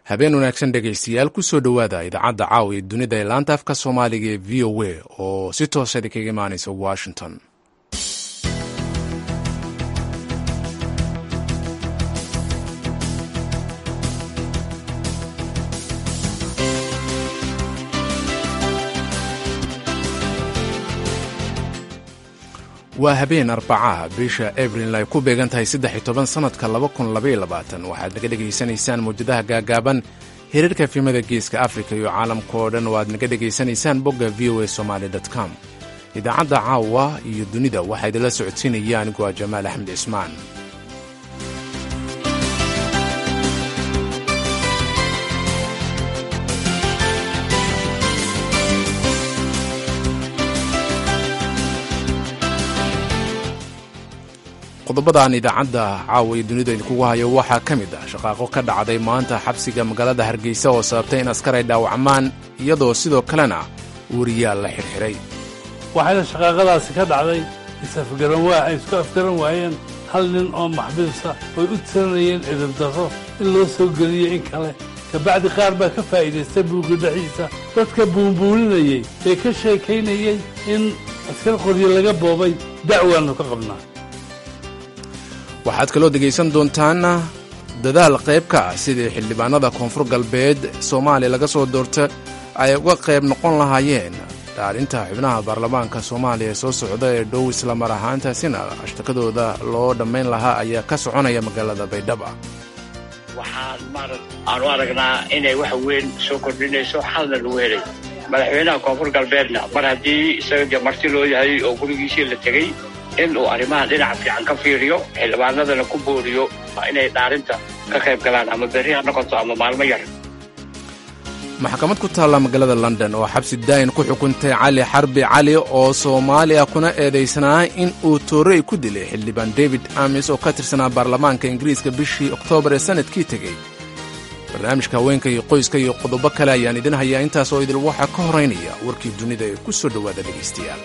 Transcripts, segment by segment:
habeen wanaagsan dhegaystayaal kusoo dhowaada idaacadda caawa ee dunida ee laanta afka soomaaliga ee v o a oo si toosa idinkaga imaanaysa washington waa habeen arbacaha bisha abril ay ku beegan tahay saddex iyo toban sannadka laba kun labaiyo labaatan waxaad naga dhegaysanaysaan mawjadaha gaagaaban hiriirka filimada geeska afrika iyo caalamka oo dhan oo aad naga dhegaysanaysaan bogga v o a somaali com idaacadda caawa iyo dunida waxaa idinla socodsiinaya anigu waa jamaal axmed cismaan qodobadaan idaacadda caawa iyo dunida idinkugu hayo waxaa ka mid ah shaqaaqo ka dhacday maanta xabsiga magaalada hargeysa oo sababtay in askar ay dhaawacmaan iyadoo sidoo kalena wariyaal la xirxiray waxayna shaqaaqadaasi ka dhacday isafgaran waa ay isku afgaran waayeen hal nin oo maxbiisa oy u tiranayeen edabdarro in loo soo geliyo in kale kabacdi qaar baa ka faa'iidaystay buugga dhexdiisa dadka buunbuuninayey ee ka sheekaynayey in askar qoryo laga boobay dacwaannu ka qabnaa waxaad kaloo dhegaysan doontaan dadaal qayb ka ah sidii xildhibaanada koonfur galbeed soomaaliya laga soo doorta ay uga qayb noqon lahaayeen dhaalinta xubnaha baarlamaanka soomaaliya ee soo socda ee dhow islamar ahaantaasina ashtakadooda loo dhammayn lahaa ayaa ka soconaya magaalada baydhaba waxaan maarad aanu aragnaa inay wax weyn soo kordhinayso xalna lagu helay madaxweynaha koonfur galbeedna mar haddii isaga dee marti loo yahay oo gurigiisii la tegey in uu arrimahan dhinaca fiican ka fiiriyo xildhibaanadana ku booriyo inay dhaarinta ka qayb galaan ama berri ha noqoto ama maalmo yar maxkamad ku taalla magaalada london oo xabsi daayin ku xukuntay cali xarbi cali oo soomaaliya kuna eedaysnaa in uu toorey ku dilay xildhibaan david amis oo ka tirsanaa baarlamaanka ingiriiska bishii oktoobar ee sannadkii tegey barnaamijka haweenka iyo qoyska iyo qodobo kale ayaan idin hayaa intaas oo idil waxaa ka horaynaya warkii dunida ee ku soo dhowaada dhegaystayaal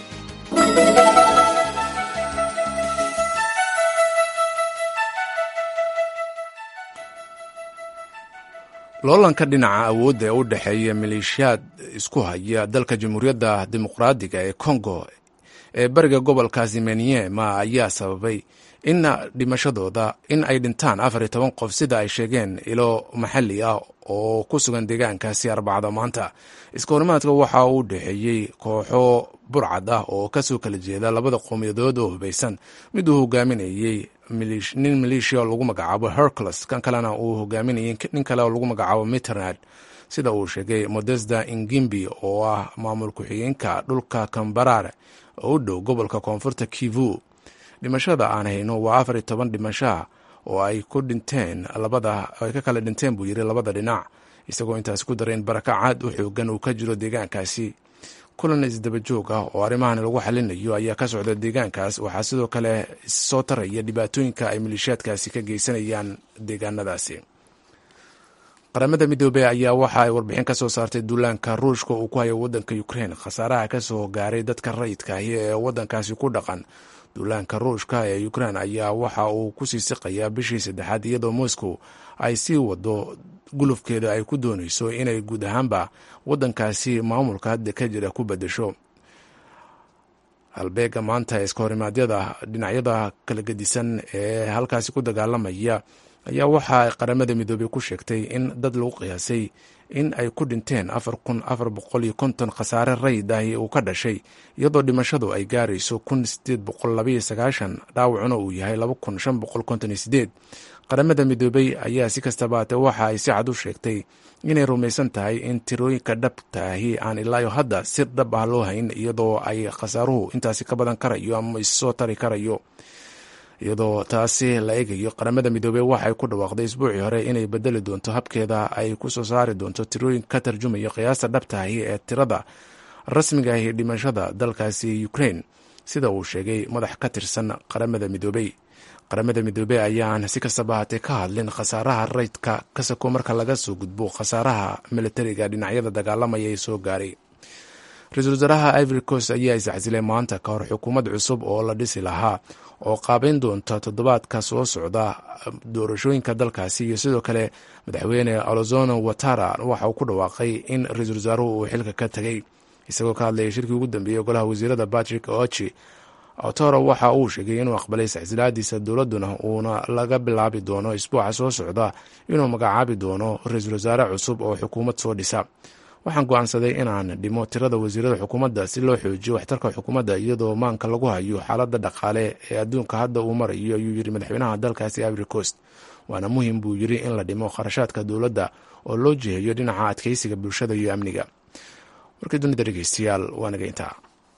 loolanka dhinaca awoodda ee u dhexeeya maleeshiyaad isku haya dalka jamhuuriyadda dimuqraadiga ee kongo ee bariga gobolkaasi maniema ayaa sababay in dhimashadooda in ay dhintaan afar iyo toban qof sida ay sheegeen ilo maxalli ah oo ku sugan deegaankaasi arbacada maanta iska horimaadka waxa uu dhexeeyey kooxo burcad ah oo kasoo kala jeeda labada qowmiyadood oo hubaysan mid uu hogaaminayey nin maleeshiya oo lagu magacaabo hercules kan kalena uu hogaaminayay nin kale oo lagu magacaabo miternad sida uu sheegay modesda ingimbi oo ah maamul ku-xigeenka dhulka kambarare oo u dhow gobolka koonfurta kivu dhimashada aan hayno waa afar iyo toban dhimashaa oo ay ku dhinteen labada ay ka kala dhinteen buu yiri labada dhinac isagoo intaasi ku daray in barakacaad u xoogan uu ka jiro deegaankaasi kulan isdaba joog ah oo arrimahan lagu xalinayo ayaa ka socda deegaankaas waxaa sidoo kale soo taraya dhibaatooyinka ay maleeshiyaadkaasi ka geysanayaan deegaanadaasi qaramada midoobey ayaa waxa ay warbixin ka soo saartay duulaanka ruushka uu ku hayo wadanka ukrein khasaaraha kasoo gaaray dadka rayidkaahi ee wadankaasi ku dhaqan duulaanka ruushka ee ukrein ayaa waxa uu kusii siqayaa bishii saddexaad iyadoo moscow ay sii wado gulufkeeda ay ku doonayso inay guud ahaanba wadankaasi maamulka hadda ka jira ku bedesho halbeega maanta iska horimaadyada dhinacyada kala gedisan ee halkaasi ku dagaalamaya ayaa waxa qaramada midoobey ku sheegtay in dad lagu qiyaasay in ay ku dhinteen afar kun afar boqol iyo konton khasaare rayid ahi uu ka dhashay iyadoo dhimashadu ay gaarayso kun sideed boqol labaiyo sagaashan dhaawacuna uu yahay laba kun shan boqol konton iyo sideed qaramada midoobey ayaa si kastaba ate waxa ay si cad u sheegtay inay rumaysan tahay in tirooyinka dhabtaahi aan ilaayo hadda si dhab ah loo hayn iyadoo ay khasaaruhu intaasi ka badan karayo ama issoo tari karayo iyadoo taasi la eegayo qaramada midoobey waxay ku dhawaaqday isbuucii hore inay bedeli doonto habkeeda ay ku soo saari doonto tirooyin ka tarjumaya qiyaasta dhabtaahi ee tirada rasmiga ahi dhimashada dalkaasi ukrain sida uu sheegay madax ka tirsan qaramada midoobey qaramada midoobey ayaan si kastaba haatee ka hadlin khasaaraha raydka ka sako marka laga soo gudbo khasaaraha militariga dhinacyada dagaalamaya ee soo gaaray ra-iisul wasaaraha ivory coast ayaa isxasilay maanta ka hor xukuumad cusub oo la dhisi lahaa oo qaabeyn doonta toddobaadka soo socda doorashooyinka dalkaasi iyo sidoo kale madaxweyne olozono watara waxa uu ku dhawaaqay in ra-iisul wasaaruhu uu xilka ka tegay isagoo ka hadlayay shirkii ugu dambeeyey golaha wasiirada patrick ochi otoro waxa uu sheegay inuu aqbalay saxsilaadiisa dowladuna uuna laga bilaabi doono isbuuca soo socda inuu magacaabi doono ra-iisul wasaare cusub oo xukuumad soo dhisa waxaan go-aansaday inaan dhimo tirada wasiirada xukuumadda si loo xoojiyo waxtarka xukuumadda iyadoo maanka lagu hayo xaaladda dhaqaale ee adduunka hadda uu marayo ayuu yiri madaxweynaha dalkaasi ivory coast waana muhim buu yiri in la dhimo kharashaadka dowladda oo loo jiheeyo dhinaca adkeysiga bulshada iyo amniga warkii dunida dhegeystayaal waa naga intaa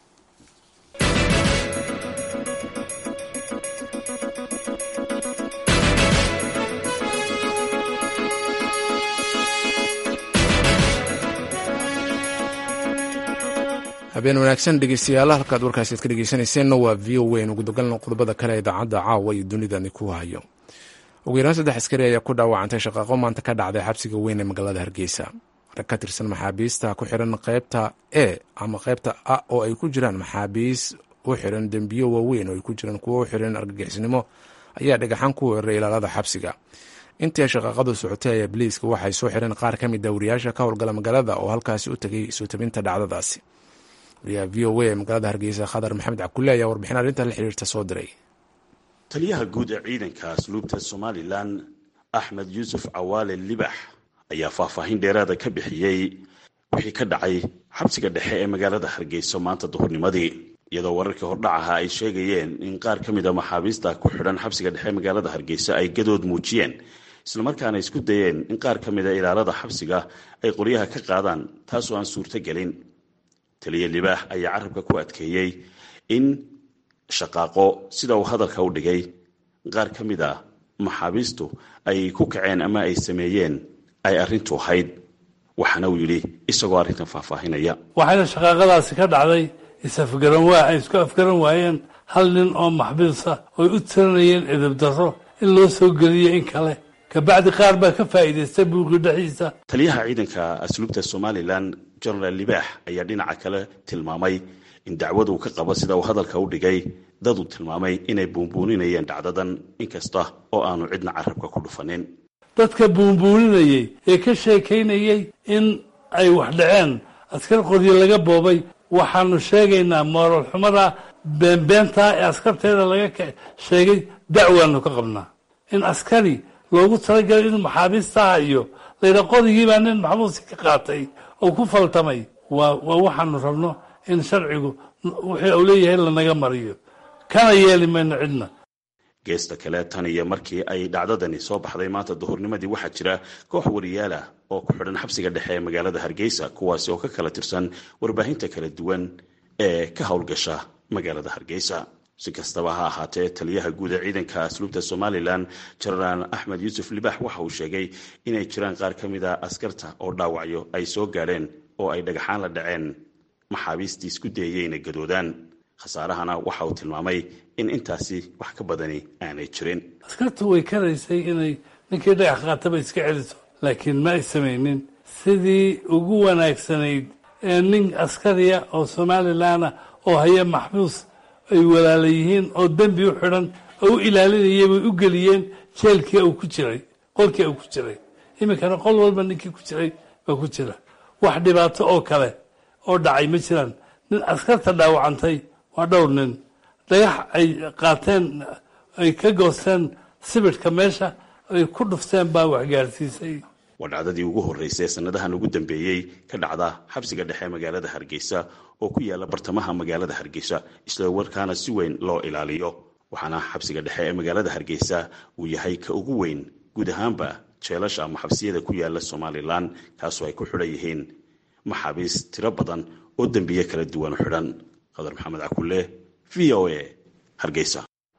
habeen wanaagsan dhegeystayaal halkaad warkaasi ad ka dhegeysanayseena waa v o n ugu dagalna qodobada kale idaacadda caawa iyo dunidani ku hayo ugu yaraan saddex askari ayaa ku dhaawacantay shaqaaqo maanta ka dhacday xabsiga weyn ee magaalada hargeysa rag ka tirsan maxaabiista ku xiran qeybta e ama qeybta a oo ay ku jiraan maxaabiis u xiran dembiyo waaweyn oo ay ku jiraan kuwo u xiran argagixisnimo ayaa dhagaxaan ku weeraray ilaalada xabsiga intii shaqaaqadu socotay ayaa biliiska waxay soo xireen qaar ka mid a wariyaasha ka howlgala magaalada oo halkaasi u tegay soo tabinta dhacdadaasi wariyaha v o a ee magaalada hargeysa khadar maxamed cabkulle ayaa warbixin arrinta la xiriirta soo diray taliyaha guud ee ciidanka asluubta somalilan axmed yuusuf cawaale libax ayaa faahfaahin dheeraada ka bixiyey wixii ka dhacay xabsiga dhexe ee magaalada hargeysa maanta duhurnimadii iyadoo wararkii hordhac ahaa ay sheegayeen in qaar ka mid a maxaabiista ku xidhan xabsiga dhexe ee magaalada hargeysa ay gadood muujiyeen islamarkaana isku dayeen in qaar ka mid a ilaalada xabsiga ay qoryaha ka qaadaan taasoo aan suurto gelin taliya libaax ayaa carabka ku adkeeyey in shaqaaqo sida uu hadalka u dhigay qaar ka mid a maxaabiistu ay ku kaceen ama ay sameeyeen ay arrintu ahayd waxaana uu yidhi isagoo arrintan faahfaahinaya waxayna shaqaaqadaasi ka dhacday is-afgaran waa ay isku afgaran waayeen hal nin oo maxbiisa oy u tiranayeen edeb darro in loo soo geliyo in kale kabacdi qaar baa ka faa'iidaystay buuqi dhexdiisa taliyaha ciidanka asluubta somalilan genaraal libaax ayaa dhinaca kale tilmaamay in dacwadu ka qabo sida uu hadalka u dhigay daduu tilmaamay inay buunbuuninayeen dhacdadan inkasta oo aanu cidna carabka ku dhufanin dadka buunbuuninayey ee ka sheekaynayey in ay wax dhaceen askar qoryo laga boobay waxaanu sheegaynaa moral xumada beenbeentaa ee askarteeda laga sheegay dacwaanu ka qabnaa in askari loogu talagalay inuu maxaabiistaha iyo layidha qodigiibaa nin maxbuusi ka qaatay oo ku faltamay waa waa waxaanu rabno in sharcigu wixii uu leeyahay lanaga mariyo kana yeeli mayno cidna geesta kale tan iyo markii ay dhacdadani soo baxday maanta duhurnimadii waxaa jira koox wariyaal ah oo ku xidhan xabsiga dhexe ee magaalada hargeysa kuwaasi oo ka kala tirsan warbaahinta kala duwan ee ka howlgasha magaalada hargeysa si kastaba ha ahaatee taliyaha guud ee ciidanka asluubta somalilan jenaraal axmed yuusuf libaax waxa uu sheegay inay jiraan qaar ka mid a askarta oo dhaawacyo ay soo gaadheen oo ay dhagaxaan la dhaceen maxaabiistii isku dayayey inay gadoodaan khasaarahana waxa uu tilmaamay in intaasi wax ka badani aanay jirin askartu way karaysay inay ninkii dhagax qaataba iska celiso laakiin ma ay samaynin sidii ugu wanaagsanayd ee nin askariya oo somalilan ah oo haya maxbuus ay walaala yihiin oo dembi u xidhan oo u ilaalinayay bay u geliyeen jeelkii uu ku jiray qolkii uu ku jiray iminkana qol walba ninkii ku jiray baa ku jira wax dhibaato oo kale oo dhacay ma jiraan nin askarta dhaawacantay waa dhowr nin dhagax ay qaateen ay ka goosteen sibidhka meesha ay ku dhufteen baa waxgaarsiisay waa dhacdadii ugu horreysay sanadahan ugu dambeeyey ka dhacda xabsiga dhexe magaalada hargeysa oo ku yaala bartamaha magaalada hargeysa isla warkaana si weyn loo ilaaliyo waxaana xabsiga dhexe ee magaalada hargeysa uu yahay ka ugu weyn guud ahaanba jeelasha ama xabsiyada ku yaala somalilan kaasoo ay ku xidhan yihiin maxaabiis tiro badan oo dembiye kala duwan xidhan khadar maxamed cakulle v o a hargeysa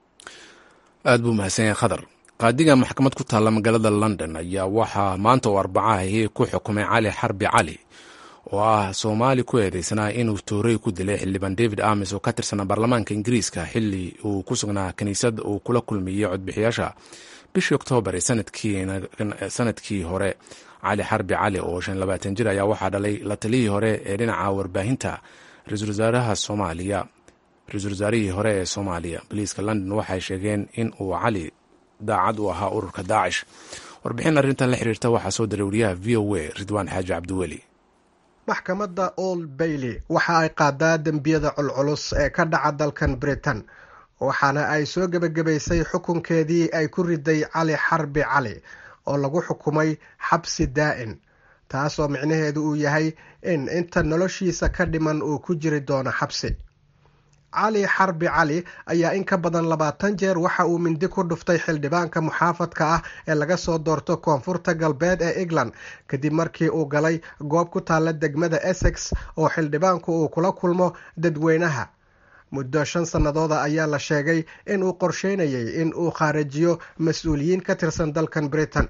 aada buu mahadsan yahay khadar qaadiga maxkamad ku taalla magaalada london ayaa waxaa maanta oo arbacahi ku xukumay cali xarbi cali oo ah soomaali ku eedeysanaa inuu toorey ku dilay xildhibaan david amis oo ka tirsanaa baarlamaanka ingiriiska xili uu ku sugnaa kiniisad uu kula kulmiyey codbixiyaasha bishii oktoobar sanadkii hore cali xarbi cali oo shan labaatan jir ayaa waxaa dhalay la taliyii hore ee dhinaca warbaahinta ra-iisul wasaaraha soomaaliya ra-iisul wasaarihii hore ee soomaaliya boliiska london waxay sheegeen in uu cali daacad u ahaa ururka daacish warbixin arrintan la xiriirta waxaa soo diray wariyaha v o a ridwaan xaaji cabdiweli maxkamadda old bailey waxa ay qaadaa dembiyada culculus ee ka dhaca dalkan britain waxaana ay soo gebagabaysay xukunkeedii ay ku riday cali xarbi cali oo lagu xukumay xabsi daa'in taas oo micnaheedu uu yahay in inta noloshiisa ka dhiman uu ku jiri doono xabsi cali xarbi cali ayaa in ka badan labaatan jeer waxa uu mindi ku dhuftay xildhibaanka muxaafadka ah ee laga soo doorto koonfurta galbeed ee england kadib markii uu galay goob ku taalla degmada essex oo xildhibaanku uu kula kulmo dadweynaha muddo shan sannadooda ayaa la sheegay in uu qorsheynayay in uu khaarijiyo mas-uuliyiin ka tirsan dalkan britain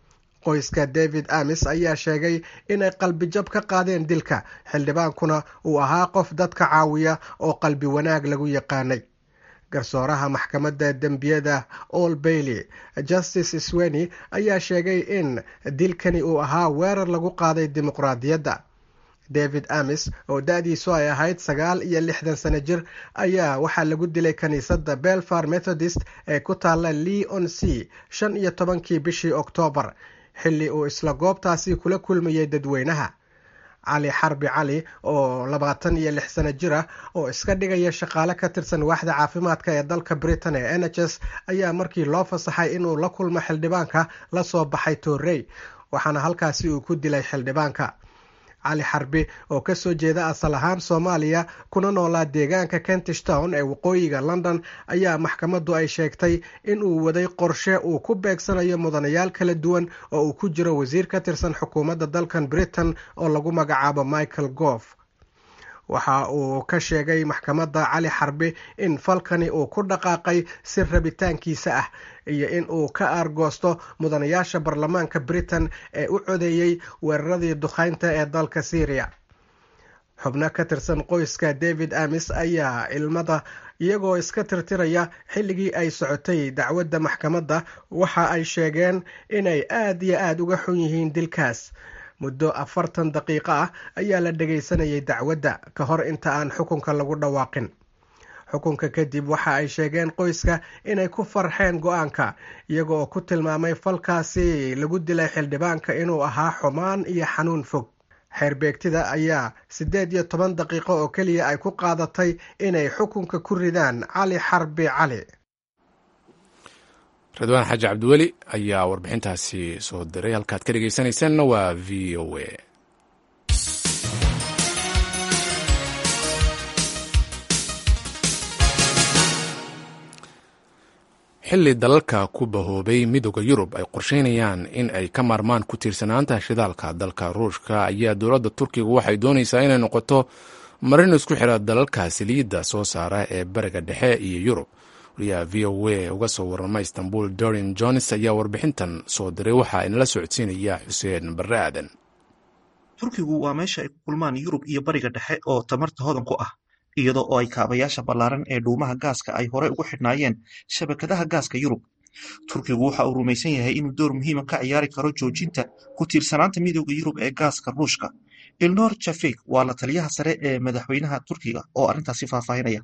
qoyska david amis ayaa sheegay inay qalbijab ka qaadeen dilka xildhibaankuna uu ahaa qof dadka caawiya oo qalbi wanaag lagu yaqaanay garsooraha maxkamadda dembiyada all bailey justice sweni ayaa sheegay in dilkani uu ahaa weerar lagu qaaday dimuqraadiyadda david amis oo da-diisu ay ahayd sagaal iyo lixdan sano jir ayaa waxaa lagu dilay kiniisadda belfar methodist ee ku taalla leon c shan iyo tobankii bishii oktoobar xilli uu isla goobtaasi kula kulmayay dadweynaha cali xarbi cali oo labaatan iyo lix sano jir ah oo iska dhigaya shaqaale ka tirsan waaxda caafimaadka ee dalka britain ee n h s ayaa markii loo fasaxay inuu la kulmo xildhibaanka la soo baxay toorey waxaana halkaasi uu ku dilay xildhibaanka cali xarbi oo kasoo jeeda asal ahaan soomaaliya kuna noolaa deegaanka kentish town ee waqooyiga london ayaa maxkamaddu ay sheegtay in uu waday qorshe uu ku beegsanayo mudanayaal kala duwan oo uu ku jiro wasiir ka tirsan xukuumadda dalkan britain oo lagu magacaabo michael goof waxa uu ka sheegay maxkamadda cali xarbi in falkani uu ku dhaqaaqay si rabitaankiisa ah iyo in uu ka aargoosto mudanayaasha baarlamaanka britain ee u codeeyey weeraradii dukhaynta ee dalka syriya xubno ka tirsan qoyska david amis ayaa ilmada iyagoo iska tirtiraya xilligii ay socotay dacwadda maxkamadda waxa ay sheegeen inay aad iyo aada uga xun yihiin dilkaas muddo afartan daqiiqo ah ayaa la dhagaysanayay dacwadda ka hor inta aan xukunka lagu dhawaaqin xukunka kadib waxa ay sheegeen qoyska inay ku farxeen go-aanka iyaga oo ku tilmaamay falkaasi lagu dilay xildhibaanka inuu ahaa xumaan iyo xanuun fog xeerbeegtida ayaa siddeed iyo toban daqiiqo oo keliya ay ku qaadatay inay xukunka ku ridaan cali xarbi cali ridwaan xaaji cabdiweli ayaa warbixintaasi soo diray halkaad ka dhegeysanaysaanna waa v o a xilli dalalka ku bahoobay midooda yurub ay qorsheynayaan in ay ka maarmaan ku tiirsanaanta shidaalka dalka ruushka ayaa dowladda turkiga waxay doonaysaa inay noqoto marin isku xira dalalka saliidda soo saara ee bariga dhexe iyo yurub wariyaha v o a uga soo warama istanbul dorin jones ayaa warbixintan soo diray waxaa inala socodsiinaya xuseen barre aadan turkigu waa meesha ay ku kulmaan yurub iyo bariga dhexe oo tamarta hodan ku ah iyadoo oo ay kaabayaasha ballaaran ee dhuumaha gaaska ay hore ugu xidhnaayeen shabakadaha gaaska yurub turkigu waxa uu rumaysan yahay inuu door muhiima ka ciyaari karo joojinta ku tiirsanaanta midooda yurub ee gaaska ruushka ilnor jafik waa la taliyaha sare ee madaxweynaha turkiga oo arrintaasi faahfaahinaya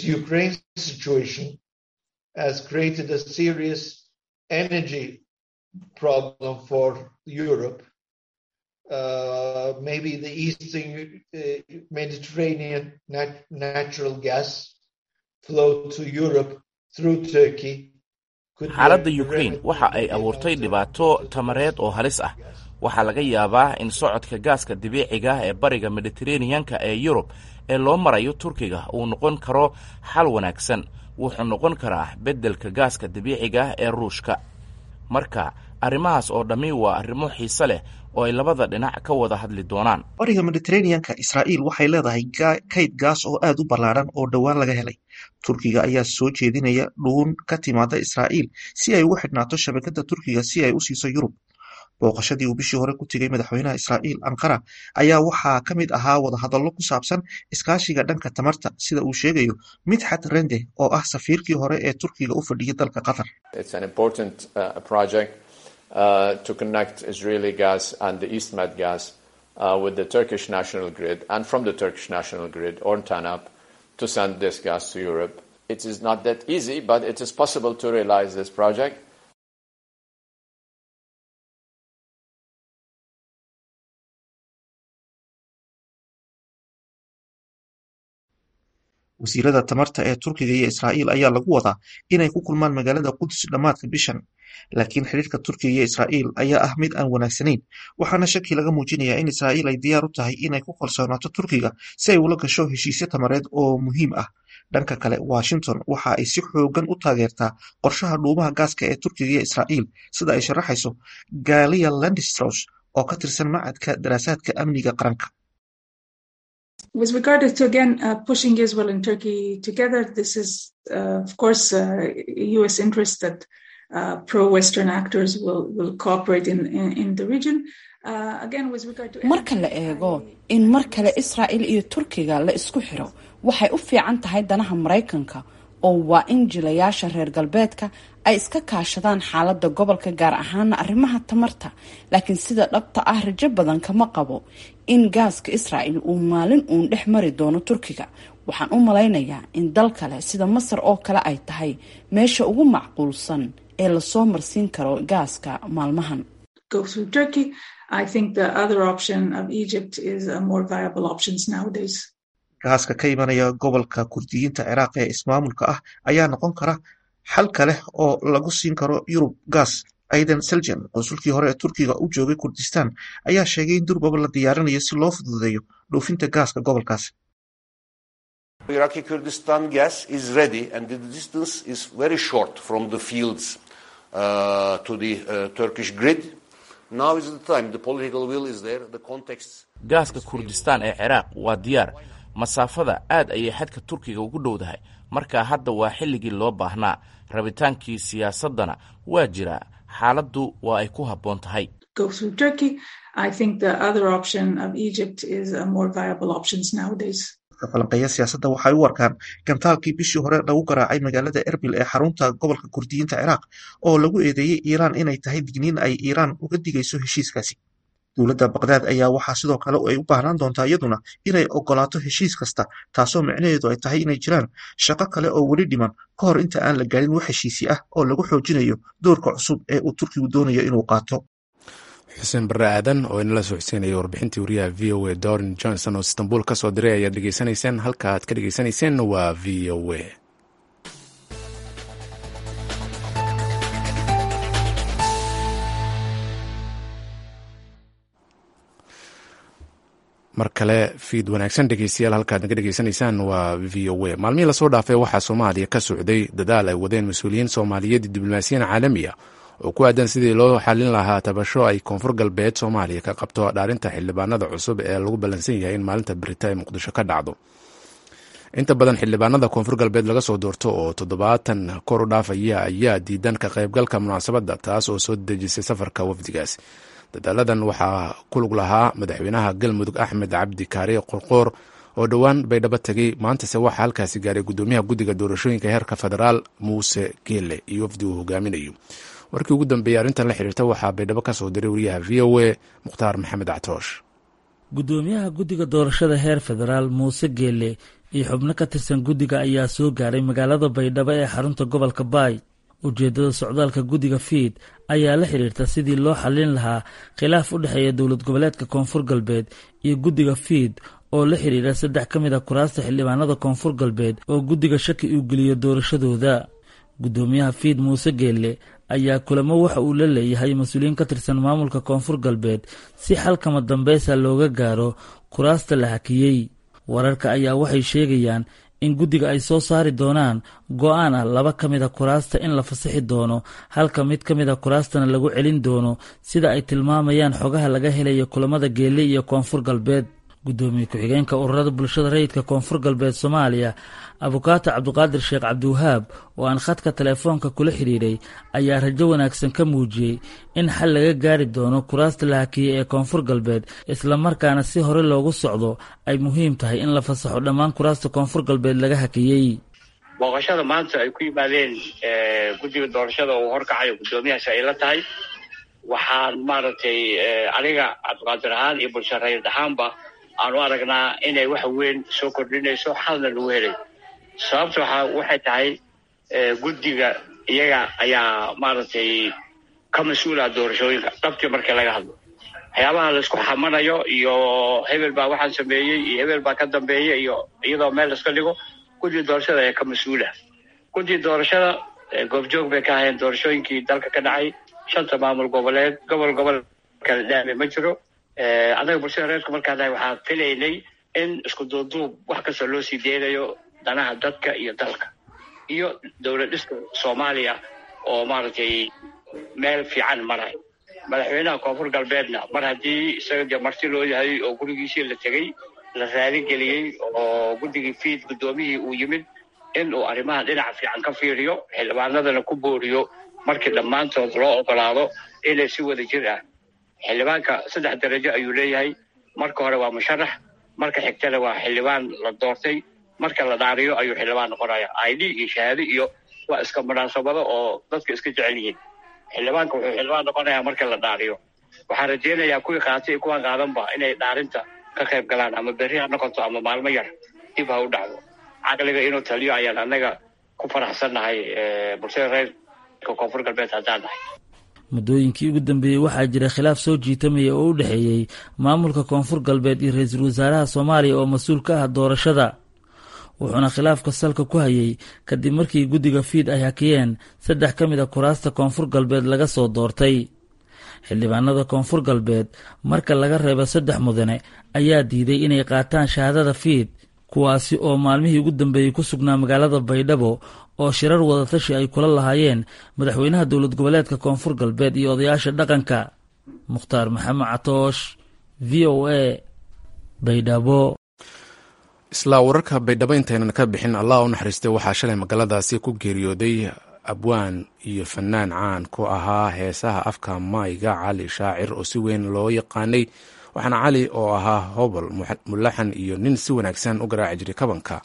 has created a serious energy problem for Europe. Uh, maybe the eastern uh, Mediterranean nat natural gas flow to Europe through Turkey. xaaladda ukraine waxa ay abuurtay dhibaato tamareed oo halis ah waxaa laga yaabaa in socodka gaaska dabiiciga ee bariga mediteraneanka ee yurub ee loo marayo turkiga uu noqon karo xal wanaagsan wuxuu noqon karaa beddelka gaaska dabiiciga ee ruushka marka arrimahaas oo dhammi waa arrimo xiise leh oo ay labada dhinac ka wada hadli doonaan bariga mediteraneanka israa'iil waxay leedahay kayd gaas oo aad u ballaaran oo dhowaan laga helay turkiga ayaa soo jeedinaya dhuun ka timaada israa'iil si ay ugu xidhnaato shabakadda turkiga si ay u siiso yurub booqashadii uu bishii hore ku tegey madaxweynaha israa'iil ankara ayaa waxaa ka mid ahaa wadahadallo ku saabsan iskaashiga dhanka tamarta sida uu sheegayo midxat rende oo ah safiirkii hore ee turkiga u fadhiyay dalka qatar to connect Israeli gas and the EastMed gas uh, with the Turkish national grid and from the Turkish national grid or TANAP to send this gas to Europe. It is not that easy, but it is possible to realize this project. wasiirada tamarta ee turkiga iyo israa'iil ayaa lagu wadaa inay ku kulmaan magaalada qudus dhammaadka bishan laakiin xiriirka turkiga iyo israa'iil ayaa ah mid aan wanaagsanayn waxaana shaki laga muujinayaa in israa'iil ay diyaar u tahay inay ku kalsoonaato turkiga si ay ula gasho heshiisyo tamareed oo muhiim ah dhanka kale washington waxa ay si xoogan u taageertaa qorshaha dhuumaha gaaska ee turkiga iyo israa'iil sida ay sharaxayso galia landistros oo ka tirsan macadka daraasaadka amniga qaranka With regard to again uh, pushing Israel and Turkey together, this is uh, of course uh, U.S. interest that pro-Western actors will will cooperate in in, in the region. again, with regard to marka la eego in mar kale Israa'iil iyo Turkiga la isku xiro waxay u fiican tahay danaha Maraykanka oo waa in jilayaasha reer galbeedka ay iska kaashadaan xaaladda gobolka gaar ahaana arrimaha tamarta laakiin sida dhabta ah rajo badan kama qabo in gaaska israa'il uu maalin uun dhex mari doono turkiga waxaan u malaynayaa in dal kale sida masar oo kale ay tahay meesha ugu macquulsan ee lasoo marsiin karo gaaska maalmahan gaaska ka imanaya gobolka kurdiyiinta ciraaq ee ismaamulka ah ayaa noqon kara xal kale oo lagu siin karo yurub gaas aidan seljan qonsulkii hore ee turkiga u joogay kurdistan ayaa sheegay in durbaba la diyaarinayo si loo fududeeyo dhoofinta gaaska gobolkaas Iraqi Kurdistan gas is ready and the distance is very short from the fields uh, to the uh, Turkish grid. Now is the time. The political will is there. The context. gaaska kurdistaan ee ciraaq waa diyaar masaafada aad ayay xadka turkiga ugu dhowdahay marka hadda waa xilligii loo baahnaa rabitaankii siyaasaddana waa jiraa xaaladdu waa ay ku habboon tahay falanqeeya siyaasadda waxay u arkaan gantaalkii bishii hore lagu garaacay magaalada erbil ee xarunta gobolka kurdiyiinta ciraaq oo lagu eedeeyey iiraan inay tahay digniin ay iiraan uga digayso heshiiskaasi dowladda baqdaad ayaa waxaa sidoo kale ay u baahnaan doontaa iyaduna inay ogolaato heshiis kasta taasoo micnaheedu ay tahay inay jiraan shaqo kale oo weli dhiman ka hor inta aan la gaarin wax heshiisi ah oo lagu xoojinayo doorka cusub ee uu turkigu doonayo inuu qaato xuseen barre aadan oo inala soo xuseenaya warbixintii wariyaha v o a dorin johnson oo istanbul ka soo diray ayaad dhegeysanayseen halka aad ka dhegeysanayseen waa v o a mar kale fiid wanaagsan dhegeystayaal halkaad naga dhegeysanaysaan waa v o a maalmihii lasoo dhaafay waxaa soomaaliya ka socday dadaal ay wadeen mas-uuliyiin soomaaliyeed iyo diblomaasiyiin caalami ah oo ku aadan sidii loo xalin lahaa tabasho ay koonfur galbeed soomaaliya ka qabto dhaarinta xildhibaanada cusub ee lagu ballansan yahay in maalinta berita ee muqdisho ka dhacdo inta badan xildhibaanada koonfur galbeed laga soo doorto oo toddobaatan kor u dhaafaya ayaa diidan ka qaybgalka munaasabadda taas oo soo dejisay safarka wafdigaas dadaaladan waxaa ku lug lahaa madaxweynaha galmudug axmed cabdi kaare qorqoor oo dhowaan baydhabo tegey maantase waxaa halkaasi gaaray gudoomiyaha guddiga doorashooyinka heerka federaal muuse geele iyo wafdi uu hogaaminayo warkii ugu dambeeyey arrintan la xiriirta waxaa baydhabo ka soo diray wariyaha v o a mukhtaar maxamed catoosh gudoomiyaha guddiga doorashada heer federaal muuse geele iyo xubno ka tirsan guddiga ayaa soo gaaray magaalada baydhabo ee xarunta gobolka baay ujeeddada socdaalka guddiga fiid ayaa la xiriirta sidii loo xallin lahaa khilaaf u dhexeeya dowlad goboleedka koonfur galbeed iyo guddiga fiid oo la xiriira saddex ka mid a kuraasta xildhibaanada koonfur galbeed oo guddiga shaki uu geliyo doorashadooda guddoomiyaha fiid muuse geelle ayaa kulamo waxa uu la leeyahay mas-uuliyiin ka tirsan maamulka koonfur galbeed si xalkama dambeysa looga gaaro kuraasta la hakiyey wararka ayaa waxay sheegayaan in guddiga ay soo saari doonaan go-aan ah laba ka mid a kuraasta in la fasixi doono halka mid ka mid a kuraastana lagu celin doono sida ay tilmaamayaan xogaha laga helaya kulamada geelle iyo koonfur galbeed guddoomiye ku-xigeenka ururada bulshada rayidka koonfur galbeed soomaaliya abukaato cabdiqaadir sheekh cabdiwahaab oo aan khadka teleefoonka kula xidhiidhay ayaa rajo wanaagsan ka muujiyey in xal laga gaari doono kuraasta la hakiyey ee koonfur galbeed islamarkaana si hore loogu socdo ay muhiim tahay in la fasaxo dhammaan kuraasta koonfur galbeed laga hakiyey booqashada maanta ay ku yimaadeen guddiga doorashada uu horkacayo guddoomiyahaasi ay la tahay waxaan maaragtay aniga cabdiqaadir ahaan iyo bulsho rayid ahaanba aanu aragnaa inay wax weyn soo kordhinayso xalna lagu helay sababta waxa waxay tahay guddiga iyaga ayaa maaragtay ka mas-uula doorashooyinka dhabtii markii laga hadlo waxyaabaha laisku xamanayo iyo hebel baa waxaan sameeyey iyo hebel baa ka dambeeya iyo iyadoo meel iska dhigo guddiga doorashada ayaa ka mas-uula guddiga doorashada goobjoog bay ka ahayeen doorashooyinkii dalka ka dhacay shanta maamul goboleed gobol gobol kala dhaame ma jiro anaga bulshada reerku markaan nahay waxaan filaynay in isku duubduub wax kastoo loo sii deynayo danaha dadka iyo dalka iyo dowlad dhiska soomaaliya oo maaragtay meel fiican maray madaxweynaha koonfur galbeedna mar haddii isaga dee marti loo yahay oo gurigiisii la tegey la raaligeliyey oo guddigii fiid guddoomihii uu yimid in uu arrimaha dhinaca fiican ka fiiriyo xildhibaanadana ku booriyo markii dhammaantood loo ogolaado inay si wada jir ah xildhibaanka saddex darajo ayuu leeyahay marka hore waa musharax marka xigtana waa xildhibaan la doortay marka la dhaariyo ayuu xildhibaan noqonaya id iyo shahaado iyo waa iska munaasabado oo dadka iska jecel yihiin xildhibaanka wuxuu xildhibaan noqonayaa marka la dhaariyo waxaan rajaynayaa kuwii qaatay iyo kuwaan qaadanba inay dhaarinta ka qayb galaan ama berri ha noqoto ama maalmo yar dib ha u dhacdo caqliga inuu taliyo ayaan annaga ku faraxsannahay bulshada reerka koonfur galbeed haddaan nahay muddooyinkii ugu dambeeyey waxaa jira khilaaf soo jiitamaya oo u dhexeeyey maamulka koonfur galbeed iyo ra-iisul wasaaraha soomaaliya oo mas-uul ka ah doorashada wuxuuna khilaafka salka ku hayay kadib markii guddiga fiid ay hakiyeen saddex ka mid a kuraasta koonfur galbeed laga soo doortay xildhibaanada koonfur galbeed marka laga reebo saddex mudane ayaa diiday inay qaataan shahaadada fiid kuwaasi oo maalmihii ugu dambeeyey ku sugnaa magaalada baydhabo oo shirar wadatashi ay kula lahaayeen madaxweynaha dowlad goboleedka koonfur galbeed iyo odayaasha dhaqanka mukhtaar maxamed catoosh v o a baydhabo isla wararka baydhabo intaynan ka bixin allah u naxariistay waxaa shalay magaaladaasi ku geeriyooday abwaan iyo fanaan caan ku ahaa heesaha afka maayga cali shaacir oo si weyn loo yaqaanay waxaana cali oo ahaa hobol mulaxan iyo nin si wanaagsan u garaaci jiray kabanka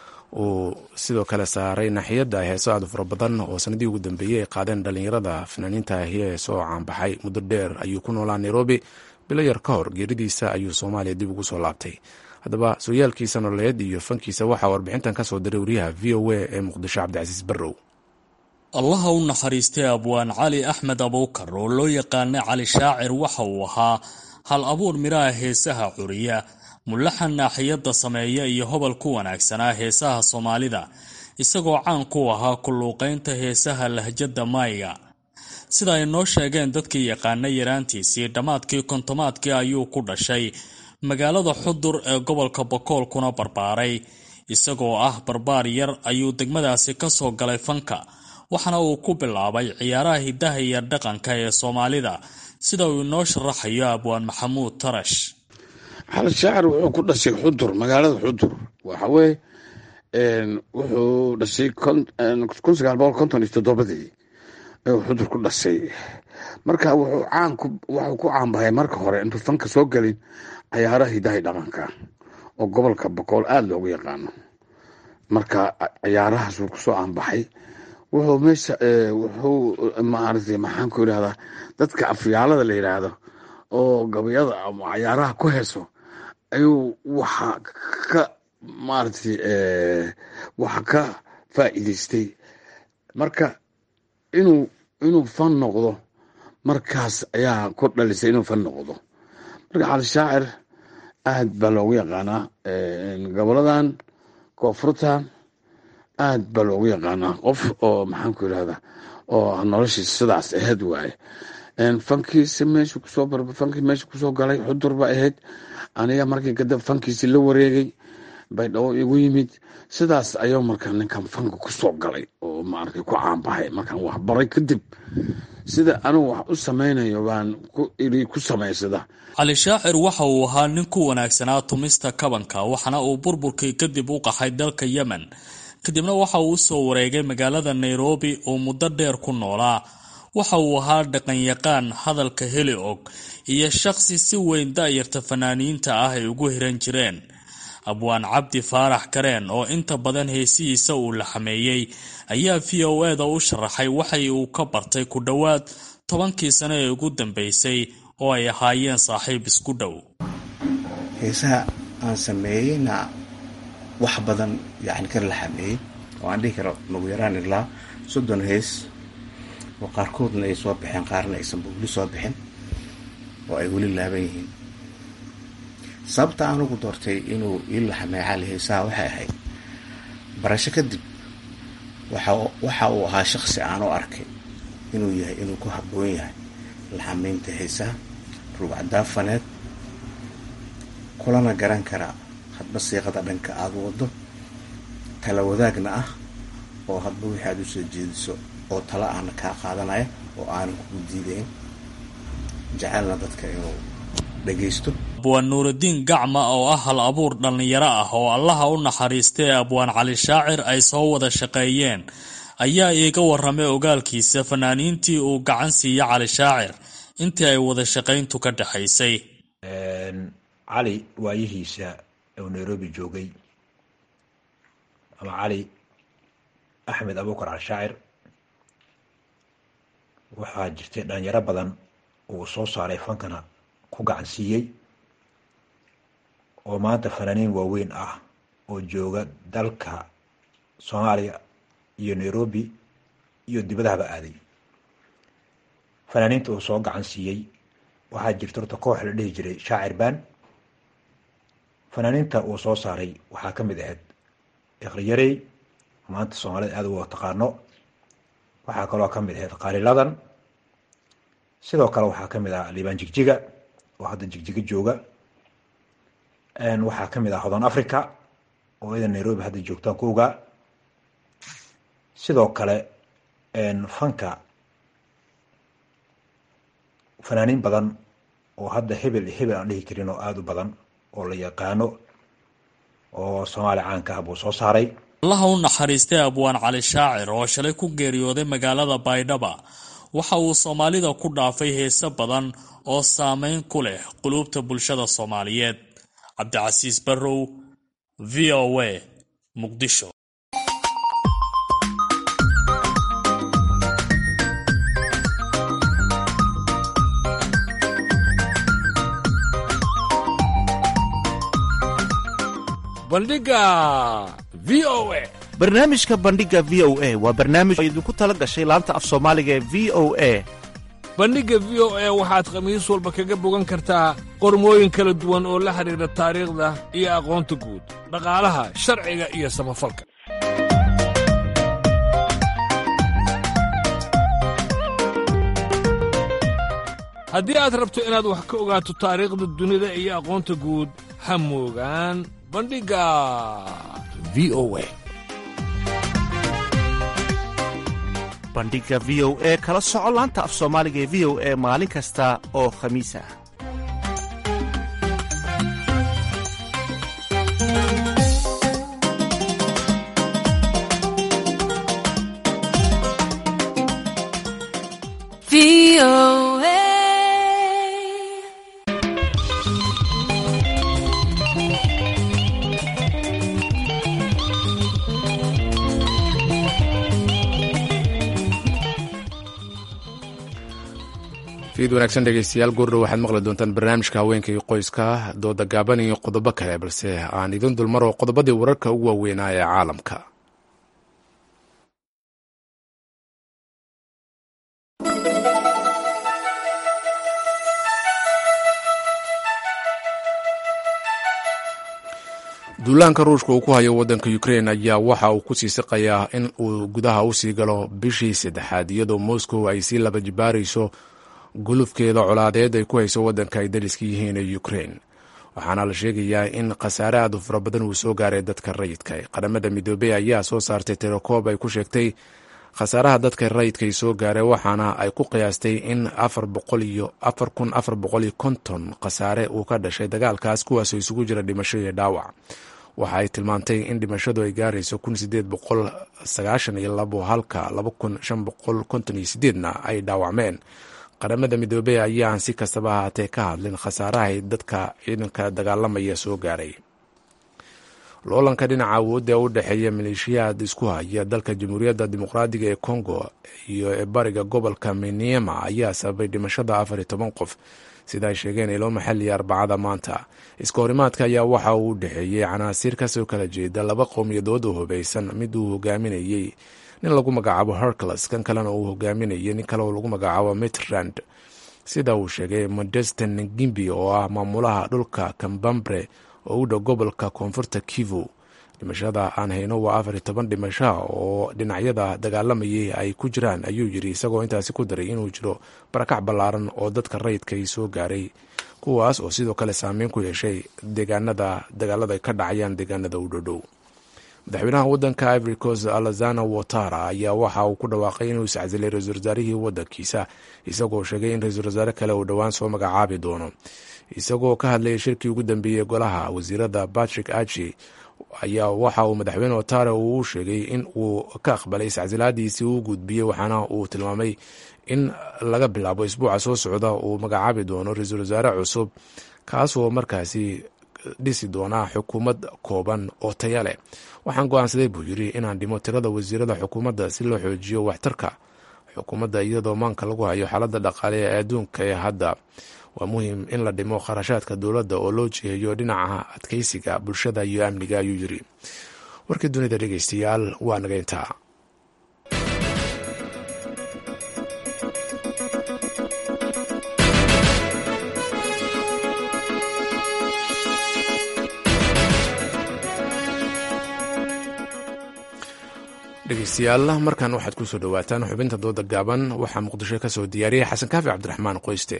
uu sidoo kale saaray naxiyadda heeso aad fara badan oo sanadii ugu dambeeyey ay qaadeen dhallinyarada fanaaniinta heesoo caanbaxay muddo dheer ayuu ku noolaa nairobi bilo yar ka hor geeridiisa ayuu soomaaliya dib ugu soo laabtay haddaba sooyaalkiisa nololeed iyo fankiisa waxaa warbixintan ka soo diray wariyaha v o a ee muqdisho cabdicasiis barrow allaha u naxariistay abwaan cali axmed abuukar oo loo yaqaana cali shaacir waxa uu ahaa hal abuur midhaha heesaha curiya mulaxan naaxiyadda sameeya iyo hobol ku wanaagsanaa heesaha soomaalida isagoo caan ku ahaa kulluuqaynta heesaha lahjadda maayga sida ay noo sheegeen dadkii yaqaana yaraantiisii dhammaadkii kontomaadkii ayuu ku dhashay magaalada xudur ee gobolka bokool kuna barbaaray isagoo ah barbaar yar ayuu degmadaasi ka soo galay fanka waxaana uu ku bilaabay ciyaaraha hiddaha iyo dhaqanka ee soomaalida sida uu inoo sharaxayo abwaan maxamuud tarash xal shaacir wuxuu ku dhashay xudur magaalada xudur waxaweye wuxuu dhashay kun sagaal boqol konton iyo toddobadii ayuu xudur ku dhashay marka wuxuu caan ku waxuu ku caanbahay marka hore intuu fanka soo gelin cayaaraha hidahay dhaqanka oo gobolka boqool aada loogu yaqaano marka cayaarahaasuu kusoo caanbaxay wuxuu meesha wuxuu maaragtay maxaan ku yidhahdaa dadka afyaalada la yidhaahdo oo gabayada ama cayaaraha ku heeso ayuu waxa ka maaragtay waxa ka faa'iidaystay marka inuu inuu fan noqdo markaas ayaa ku dhalisay inuu fan noqdo marka cali shaacir aad baa loogu yaqaanaa goboladan koonfurtan aad baa loogu yaqaanaa qof oo maxaan ku yidhahdaa oo noloshiisa sidaas ahayd waaye fankiisi meeshu kusoo fankii meesha kusoo galay xudur ba ahayd aniga markii kadib fankiisi la wareegay baydhabo igu yimid sidaas ayuu markaa ninkan fanka kusoo galay oo maaragtay ku caanbahay markaan waxbaray kadib sida anugu wax u samaynayo baan iri ku samaysada cali shaacir waxa uu ahaa nin ku wanaagsanaa tumista kabanka waxaana uu burburkii kadib u qaxay dalka yemen kadibna waxa uu usoo wareegay magaalada nairobi oo muddo dheer ku noolaa waxa uu ahaa dhaqanyaqaan hadalka heli og iyo shaqsi si weyn da'yarta fanaaniinta ah ay ugu hiran jireen abwaan cabdi faarax kareen oo inta badan heesihiisa uu la xameeyey ayaa v o eda u sharaxay waxay uu ka bartay ku dhowaad tobankii sano ee ugu dambeysay oo ay ahaayeen saaxiib isku dhow heesaha aan sameeyeyna wax badan yani ka laxameeyey oo aan dhihi karo nagu yaraan ilaa soddon hees oo qaarkoodna ay soo baxeen qaarna aysan weli soo bixin oo ay weli laaban yihiin sababta aan ugu doortay inuu ii laxameey cali heesaha waxay ahayd barasho kadib waxa uu ahaa shaqsi aan u arkay inuu yahay inuu ku habboon yahay laxameynta heesaha rugcadaafaneed kulana garan karaa hadba siiqada dhanka aada wado tala wadaagna ah oo hadba wixii aada usoo jeediso oo tala ahna kaa qaadanaya oo aanan kugu diidayn jecelna dadka inuu dhagaysto abwaan nuurudiin gacma oo ah hal abuur dhallinyaro ah oo allaha u naxariistay abwaan cali shaacir ay soo wada shaqeeyeen ayaa iiga warramay ogaalkiisa fanaaniintii uu gacan siiya cali shaacir intii ay wada shaqayntu ka dhexaysay cali waayihiisa uu nairobi joogay ama cali axmed abukar alshaacir waxaa jirtay dhalinyaro badan uu soo saaray fankana ku gacan siiyey oo maanta fanaaniin waaweyn ah oo jooga dalka soomaaliya iyo nairobi iyo dibadahaba aaday fanaaniinta uu soo gacan siiyey waxaa jirta horta koox la dhihi jiray shaacir baan fanaaniinta uu soo saaray waxaa ka mid ahayd ikriyarey maanta soomaalida aada uga taqaano waxaa kaloo ka mid ahayd qaaliladan sidoo kale waxaa ka mid ah liibaan jigjiga oo hadda jigjiga jooga waxaa ka mid ah hodan africa oo idan nairobi hadda joogtaan ku ogaa sidoo kale fanka fanaaniin badan oo hadda hebel iyo hebel aan dhihi karin oo aada u badan oo la yaqaano oo soomaaliya caanka ah buu soo saaray allaha u naxariistay abwaan cali shaacir oo shalay ku geeriyooday magaalada baydhaba waxa uu soomaalida ku dhaafay heese badan oo saameyn ku leh quluubta bulshada soomaaliyeed cabdicasiis barrow v o a muqdisho bandhiga v o a barnaamijka bandhiga v o a waa barnaamij oo idinku tala gashay laanta af soomaaliga ee v o a bandhigga v o a waxaad khamiis walba kaga bogan kartaa qormooyin kala duwan oo la xidhiidha taariikhda iyo aqoonta guud dhaqaalaha sharciga iyo samafalka haddii aad rabto inaad wax ka ogaato taariikhda dunida iyo aqoonta guud ha moogaan bandhigga v o a bandhiga v o e kala soco laanta af soomaaliga ee v o e maalin kasta oo khamiis ah fiid wanaagsan dhegeystayaal goordhow waxaad maqli doontaan barnaamijka haweenka iyo qoyska dooda gaaban iyo qodobo kale balse aan idin dulmaro qodobadii wararka ugu waaweynaa ee caalamka duulaanka ruushka uu ku hayo waddanka ukrein ayaa waxa uu ku sii siqayaa in uu gudaha usii galo bishii saddexaad iyadoo moscow ay sii laba jibaarayso gulufkeeda colaadeed ay ku hayso waddanka ay dariska yihiin ee ukrein waxaana la sheegayaa in khasaare aad u fara badan uu soo gaaray dadka rayidka qaramada midoobey ayaa soo saartay tirakoob ay ku sheegtay khasaaraha dadka rayidka ay soo gaareen waxaana ay ku qiyaastay in afar boqol iyo afar kun afar boqol iyo konton khasaare uu ka dhashay dagaalkaas kuwaasoo isugu jira dhimasho iyo dhaawac waxa ay tilmaantay in dhimashadu ay gaarayso kun sideed boqol sagaashan iyo labo halka laba kun shan boqol konton iyo sideedna ay dhaawacmeen qaramada midoobey ayaan si kastaba ahaatee ka hadlin khasaarahay dadka ciidanka dagaalamaya soo gaaray loolanka dhinaca awoodda ee u dhexeeya maleeshiyaad isku haya dalka jamhuuriyadda dimuqraadiga ee congo iyo ee bariga gobolka meniema ayaa sababay dhimashada afar iyo toban qof sida ay sheegeen ilo maxaliya arbacada maanta iska horimaadka ayaa waxa uu u dhexeeyey canaasiir kasoo kala jeeda laba qowmiyadood oo hubaysan mid uu hogaaminayey nin lagu magacaabo hercules kan kalena uu hogaaminayay nin kale oo lagu magacaabo mitrand sida uu sheegay modesten gimbi oo ah maamulaha dhulka kambambre oo u dhow gobolka koonfurta kivu dhimashada aan hayno waa afar iyo toban dhimasha oo dhinacyada dagaalamayay ay ku jiraan ayuu yiri isagoo intaasi ku daray inuu jiro barakac ballaaran oo dadka rayidka ay soo gaaray kuwaas oo sidoo kale saameyn ku yeeshay deegaanada dagaalada ay ka dhacayaan deegaanada u dhodhow madaxweynaha wadanka ivory coast alazana watara ayaa waxa uu ku dhawaaqay inuu iscasilay ra-isul wasaarihii wadankiisa isagoo sheegay in ra-iisul wasaare kale uu dhowaan soo magacaabi doono isagoo ka hadlayay shirkii ugu dambeeyey golaha wasiirada patrick achi ayaa waxa uu madaxweyne watara uu sheegay in uu ka aqbalay iscasilaadiisii uu gudbiyey waxaana uu tilmaamay in laga bilaabo isbuuca soo socda uu magacaabi doono ra-iisul wasaare cusub kaasoo markaasi dhisi doonaa xukuumad kooban oo taya leh waxaan go-aansaday buu yiri inaan dhimo tirada wasiirada xukuumadda si loo xoojiyo waxtarka xukuumadda iyadoo maanka lagu hayo xaaladda dhaqaale ee adduunka ee hadda waa muhiim in la dhimo kharashaadka dowladda oo loo jiheeyo dhinaca adkeysiga bulshada iyo amniga ayuu yiri warkii dunida dhegeystayaal waa naga intaa dhegeystayaal markan waxaad ku soo dhowaataan xubinta dooda gaaban waxaa muqdisho ka soo diyaariyay xasan kaafi cabdiraxmaan qoyste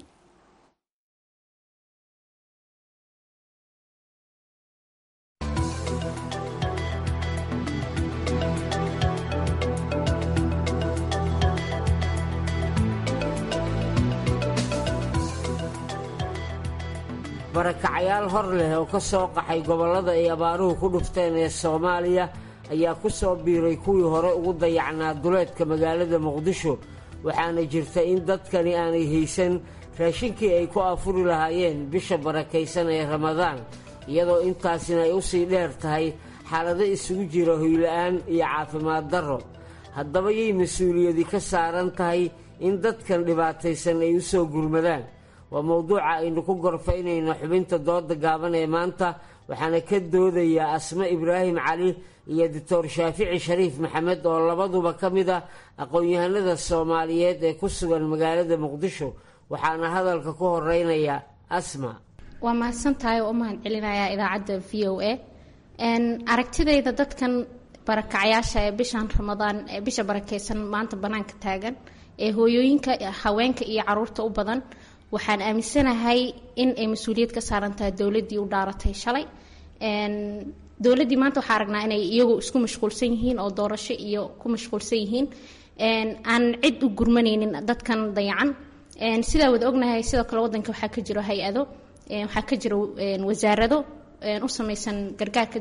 barakacayaal hor leh oo ka soo qaxay gobollada ay abaaruhu ku dhufteen ee soomaaliya ayaa ku soo biiray kuwii hore ugu dayacnaa duleedka magaalada muqdisho waxaana jirta in dadkani aanay haysan raashinkii ay ku afuri lahaayeen bisha barakaysan ee ramadaan iyadoo intaasina ay u sii dheer tahay xaalado isugu jira hoyla'aan iyo caafimaad darro haddaba yay mas-uuliyadi ka saaran tahay in dadkan dhibaataysan ay u soo gurmadaan waa mowduuca aynu ku gorfaynayno xubinta dooda gaaban ee maanta waxaana ka doodayaa asme ibraahim cali iyo doctor shaafici shariif maxamed oo labaduba ka mid ah aqoon-yahanada soomaaliyeed ee ku sugan magaalada muqdisho waxaana hadalka ku horeynaya asma waa mahadsantahay oo u mahad celinayaa idaacadda v o a aragtidayda dadkan barakacayaasha ee bishan ramadaan ee bisha barakeysan maanta banaanka taagan ee hooyooyinka haweenka iyo caruurta u badan waxaan aaminsanahay in ay mas-uuliyad ka saaran tahay dowladdii u dhaaratay shalay dowladdii maanta waxaa aragnaa inay iyagu isku mashquulsan yihiin oo doorasho iyo ku mashquulsan yihiin aan cid u gurmanaynin dadkan dayacan sidaa wada ognahay sidoo kale wadanka waxaa ka jiro hay-ado waxaa ka jiro wasaarado u samaysan gargaarka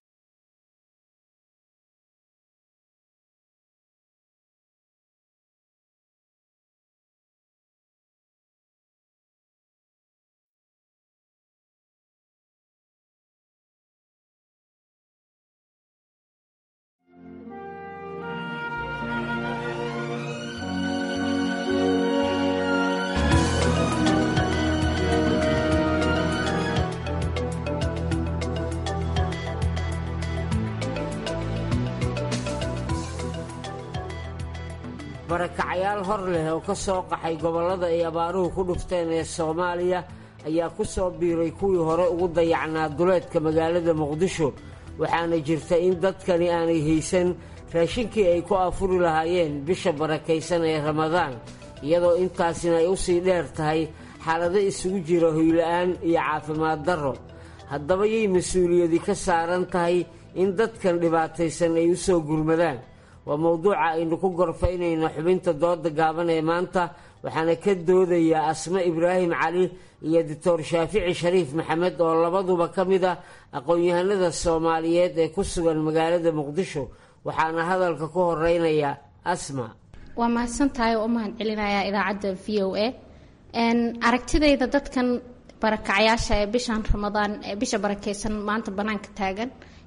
barakacayaal hor leh oo ka soo qaxay gobollada ay abaaruhu ku dhufteen ee soomaaliya ayaa ku soo biiray kuwii hore ugu dayacnaa duleedka magaalada muqdisho waxaana jirta in dadkani aanay haysan raashinkii ay ku afuri lahaayeen bisha barakaysan ee ramadaan iyadoo intaasina ay u sii dheer tahay xaalado isugu jira hoyla'aan iyo caafimaad darro haddaba yay mas-uuliyadi ka saaran tahay in dadkan dhibaataysan ay u soo gurmadaan waa mowduuca aynu ku gorfaynayno xubinta dooda gaaban ee maanta waxaana ka doodayaa asme ibraahim cali iyo doctor shaafici shariif maxamed oo labaduba ka mid ah aqoon-yahanada soomaaliyeed ee ku sugan magaalada muqdisho waxaana hadalka ku horeynaya asma waa mahadsantahay oo u mahad celinayaa idaacadda v o a aragtidayda dadkan barakacayaasha ee bishan ramadaan ee bisha barakeysan maanta banaanka taagan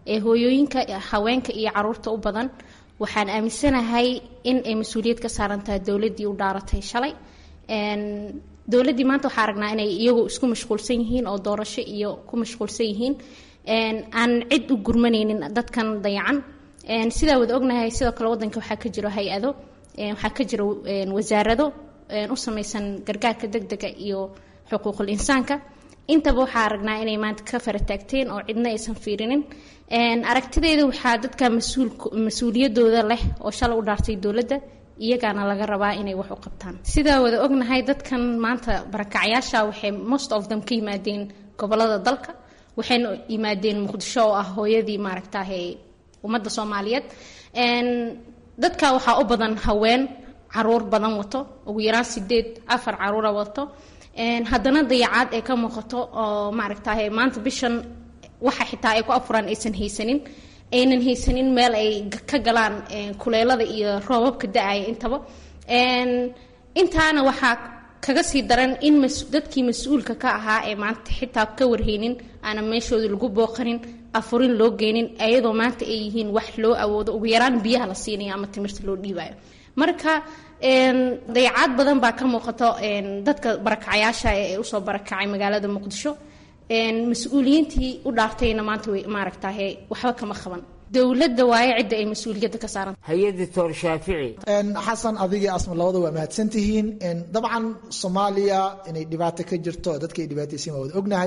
ee hooyooyinka haweenka iyo caruurta u badan waxaan aaminsanahay in ay mas-uuliyad ka saaran tahay dowladdii u dhaaratay shalay dowladdii maanta waxaa aragnaa inay iyagu isku mashquulsan yihiin oo doorasho iyo ku mashquulsan yihiin aan cid u gurmanaynin dadkan dayacan sidaa wada ognahay sidoo kale wadanka waxaa ka jiro hay-ado waxaa ka jiro wasaarado u samaysan gargaarka degdega iyo xuquuqul insaanka intaba waxaa aragnaa inay maanta ka farataagteen oo cidna aysan fiirinin aragtideeda waxaa dadka mas-uuliyadooda leh oo shalay u dhaartay dowladda iyagaana laga rabaa inay wax u qabtaan sidaa wada ognahay dadkan maanta barakacyaasha waxay most of them ka yimaadeen gobolada dalka waxayna yimaadeen muqdisho oo ah hooyadii maaragtahe ummadda soomaaliyeed dadka waxaa u badan haween caruur badan wato ugu yaraan sideed afar caruura wato haddana dayacaad ay ka muuqato oo maaragtahay maanta bishan waxa xitaa ay ku afuraan aysan haysanin aynan haysanin meel ay ka galaan kuleelada iyo roobabka da-aya intaba intaana waxaa kaga sii daran in dadkii mas-uulka ka ahaa ee maanta xitaa ka warhaynin aanan meeshooda lagu booqanin afurin loo geynin ayadoo maanta ay yihiin wax loo awoodo ugu yaraan biyaha la siinayo ama timirta loo dhiibayo marka dayacaad badan baa ka muuqato dadka barakacayaasha ee usoo barakacay magaalada muqdisho mas-uuliyiintii u dhaartayna maanta maaragtahe waxba kama qaban dowladda waaye cidda ay mas-uuliyadda ka saaran hay-adda toor shaafici xasan adigii asma labada waa mahadsan tihiin dabcan soomaaliya inay dhibaato ka jirto dadka ay dhibaataysan waa wada ognahay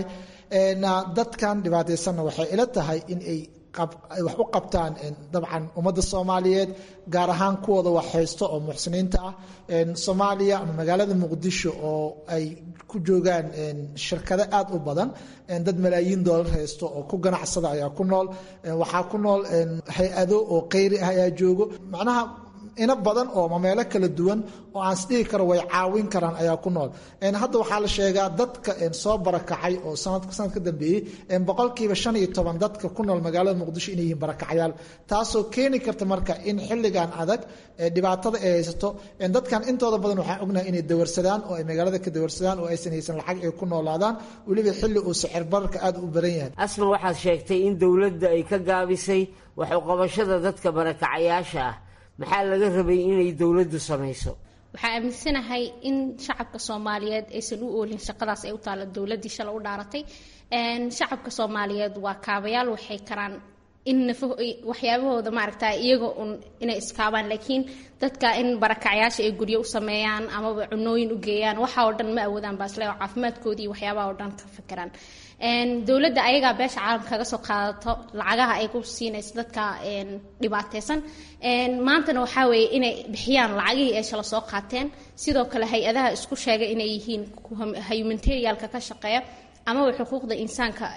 dadkan dhibaataysanna waxay ila tahay in ay wax u qabtaan dabcan ummadda soomaaliyeed gaar ahaan kuwooda wax haysto oo muxsiniinta ah soomaaliya ama magaalada muqdisho oo ay ku joogaan shirkado aada u badan dad malaayiin doolar haysto oo ku ganacsada ayaa ku nool waxaa ku nool hay-ado oo kayri ah ayaa joogo macnaha ina badan oo mameelo kala duwan oo aan isdhihi karo way caawin karaan ayaa ku nool hadda waxaa la sheegaa dadka soo barakacay oo sanad ka dambeeyey boqolkiiba shan iyo toban dadka ku nool magaalada muqdisho inay yihiin barakacyaal taasoo keeni karta marka in xilligan adag dhibaatada ay haysato dadkan intooda badan waxaan ognahay inay dawarsadaan oo ay magaalada ka dawarsadaan oo aysan haysan lacag ay ku noolaadaan weliba xilli uu sicir bararka aada u baran yahay asma waxaad sheegtay in dowladda ay ka gaabisay wax uqabashada dadka barakacayaasha ah maxaa laga rabay inay dowladdu samayso waxaa aaminsanahay in shacabka soomaaliyeed aysan u oolin shaqadaas ay u taalla dowladdii shala u dhaaratay shacabka soomaaliyeed waa kaabayaal waxay karaan in nafo waxyaabahooda maaragta iyaga un inay iskaabaan laakiin dadka in barakacyaasha ay guryo u sameeyaan amaba cunooyin u geeyaan waxa oo dhan ma awoodaan baasle oo caafimaadkoodii iyo waxyaabaha oo dhan ka fikiraan dowladda ayagaa beesha caalamka kaga soo qaadato lacagaha ay ku siinayso dadka dhibaateysan maantana waxaa weeye inay bixiyaan lacagihii ay shala soo qaateen sidoo kale hay-adaha isku sheegay inay yihiin humanitarialka ka shaqeeya amaba xuquuqda insaanka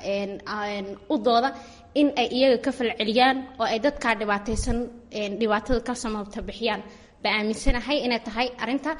u dooda in ay iyaga ka falceliyaan oo ay dadkaa dhibaateysan dhibaatada ka samabta bixiyaan baa aaminsanahay inay tahay arinta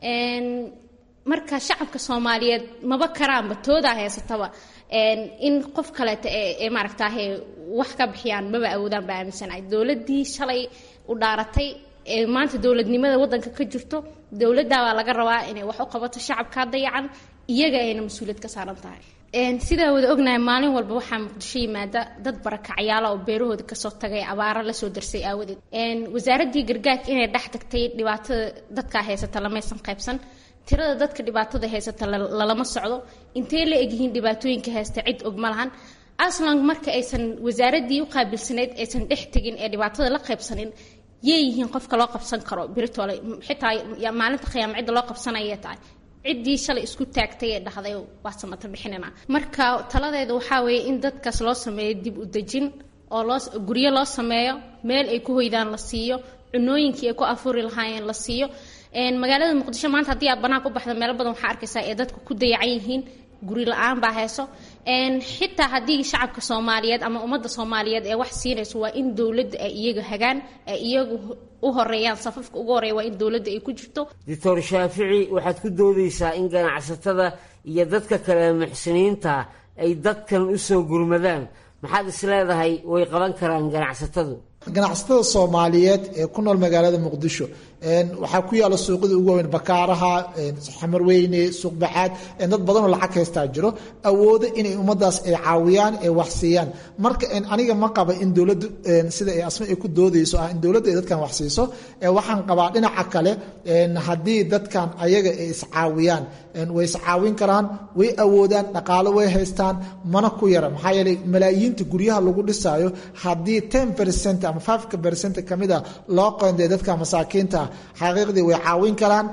marka shacabka soomaaliyeed maba karaanba toodaa haysataba in qof kaleeta ee maaragtaahe wax ka bixiyaan maba awoodaan baa aaminsanahay dowladdii shalay u dhaaratay ee maanta dowladnimada waddanka ka jirto dowladdaa baa laga rabaa inay wax u qabato shacabkaa dayacan iyaga ayna mas-uuliyad ka saaran tahay sidaa wada ognahay maalin walba waxaa muqdisho yimaada dad barakacyaala oo beerahooda kasoo tagay abaaro lasoo darsay aawadeed wasaaradii gargaarka inay dhex tagtay dhibaatada dadkaa haysata lamaysan qaybsan tirada dadka dhibaatada haysata lalama socdo intee la egyihiin dhibaatooyinka haysta cid og ma lahan aslan marka aysan wasaaradii u qaabilsanayd aysan dhex tegin ee dhibaatada la qaybsanin yay yihiin qofka loo qabsan karo biritole xitaa maalinta khiyaama cidda loo qabsanaya tahay ciddii shalay isku taagtay ee dhahday waa samata bixinina marka taladeeda waxaa weeye in dadkaas loo sameeyo dib u dejin oo loo guryo loo sameeyo meel ay ku hoydaan la siiyo cunooyinkii ay ku afuri lahaayeen la siiyo magaalada muqdisho maanta haddii aad banaan ku baxda meelo badan waxaa arkaysaa ee dadku ku dayacan yihiin guri la-aan baa hayso xitaa haddii shacabka soomaaliyeed ama ummadda soomaaliyeed ee wax siinayso waa in dowladda ay iyaga hagaan ay iyagu u horeeyaan safafka ugu horeeya waa in dowladda ay ku jirto doctor shaafici waxaad ku doodaysaa in ganacsatada iyo dadka kale muxsiniinta ay dadkan usoo gurmadaan maxaad is leedahay way qaban karaan ganacsatadu ganacsatada soomaaliyeed ee ku nool magaalada muqdisho waxaa ku yaala suuqyada ugu waaweyn bakaaraha xamarweyne suuq bacaad dad badanoo lacag haystaa jiro awoodo inay ummadaas ay caawiyaan ay wax siiyaan marka aniga ma qaba in dowladdu sida ay asma ay ku doodayso ah in dowladda ay dadkan wax siiso waxaan qabaa dhinaca kale haddii dadkan ayaga ay iscaawiyaan way iscaawin karaan way awoodaan dhaqaalo way haystaan mana ku yara maxaa yeelay malaayiinta guryaha lagu dhisaayo haddii ten percent ama five percent kamid a loo qoondeeyo dadka masaakiinta ah xaqiiqdii way caawin karaan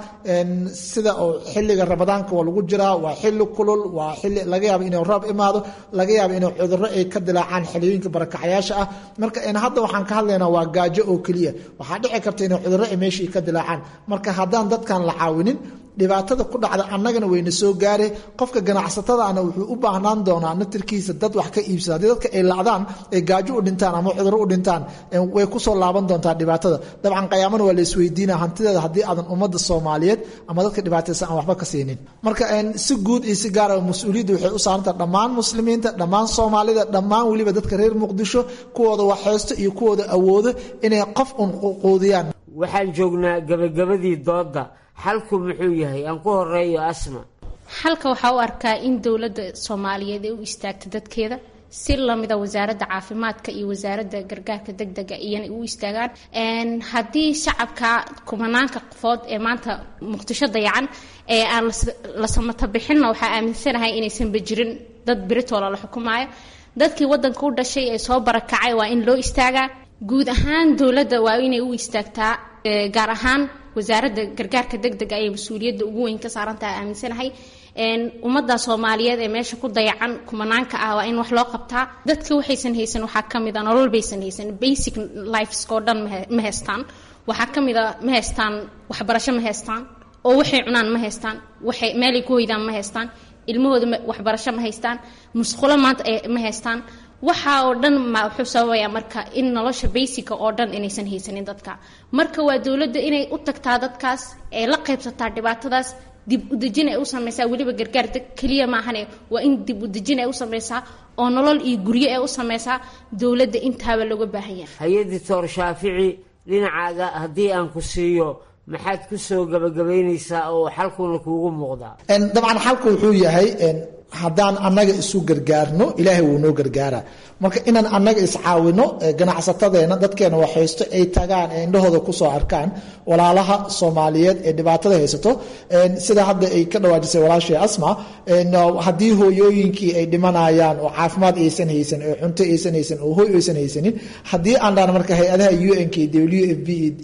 sida oo xilliga ramadaanka waa lagu jiraa waa xilli kulul waa xilli laga yaabo inuu roob imaado laga yaabo inuu cudurro ay ka dilaacaan xiliyooyinka barakacyaasha ah marka hadda waxaan ka hadlaynaa waa gaajo oo keliya waxaa dhici karta inuu cudurro ay meeshii ka dilaacaan marka haddaan dadkan la caawinin dhibaatada ku dhacda annagana wayna soo gaare qofka ganacsatadaana wuxuu u baahnaan doonaa natirkiisa dad wax ka iibsada haddii dadka ay lacdaan ay gaajo u dhintaan ama cudurro u dhintaan way kusoo laaban doontaa dhibaatada dabcan qayaamana waa la isweydiina hantideeda haddii aadan ummadda soomaaliyeed ama dadka dhibaataysan aan waxba ka siinin marka si guud iyo si gaara mas-uuliyadda waxay u saarantaha dhammaan muslimiinta dhammaan soomaalida dhammaan weliba dadka reer muqdisho kuwooda waxhaysto iyo kuwooda awoodo inay qof un quudiyaan waxaan joognaa gabagabadii doodda xalku muxuu yahay aan ku horeeyo asma xalka waxaa u arkaa in dowladda soomaaliyeed ay u istaagto dadkeeda si lamida wasaaradda caafimaadka iyo wasaaradda gargaarka degdega iyana u istaagaan haddii shacabka kumanaanka qofood ee maanta muqdisho dayacan ee aan la samata bixinna waxaa aaminsanahay inaysanba jirin dad beritoola la xukumaayo dadkii wadanka u dhashay ee soo barakacay waa in loo istaagaa guud ahaan dowladda waa inay u istaagtaa gaar ahaan wasaaradda gargaarka degdega ayay mas-uuliyadda ugu weyn ka saarantaha aaminsanahay ummadda soomaaliyeed ee meesha ku dayacan kumanaanka ah waa in wax loo qabtaa dadka waxaysan haysan waxaa ka mid a nolol baysan haysan basic lifeskoo dhan ma haystaan waxaa ka mid a ma haystaan waxbarasho ma haystaan oo waxay cunaan ma haystaan waxay meelay ku hoydaan ma haystaan ilmahooda waxbarasho ma haystaan musqulo maanta ma haystaan waxa oo dhan ma wuxuu sababayaa marka in nolosha basica oo dhan inaysan haysanin dadka marka waa dowladda inay u tagtaa dadkaas ee la qaybsataa dhibaatadaas dib udejin ay u samaysaa weliba gargaar keliya maahane waa in dib udejin ay u samaysaa oo nolol iyo guryo ay u samaysaa dowladda intaaba looga baahan yahay hay-adii toor shaafici dhinacaaga haddii aan ku siiyo maxaad ku soo gabagabaynaysaa oo xalkuna kuugu muuqdaa dabcan xalku wuxuu yahay haddaan annaga isu gargaarno ilaahay wuu noo gargaaraa marka inaan annaga iscaawino ganacsatadeena dadkeena waxhaysto ay tagaan ee indhahooda kusoo arkaan walaalaha soomaaliyeed ee dhibaatada haysato sida hadda ay ka dhawaajisay walaashay asma haddii hooyooyinkii ay dhimanayaan oo caafimaad aysan haysan oo cunto aysan haysan oo hoy aysan haysanin haddii aan dhaan marka hay-adaha un k w f b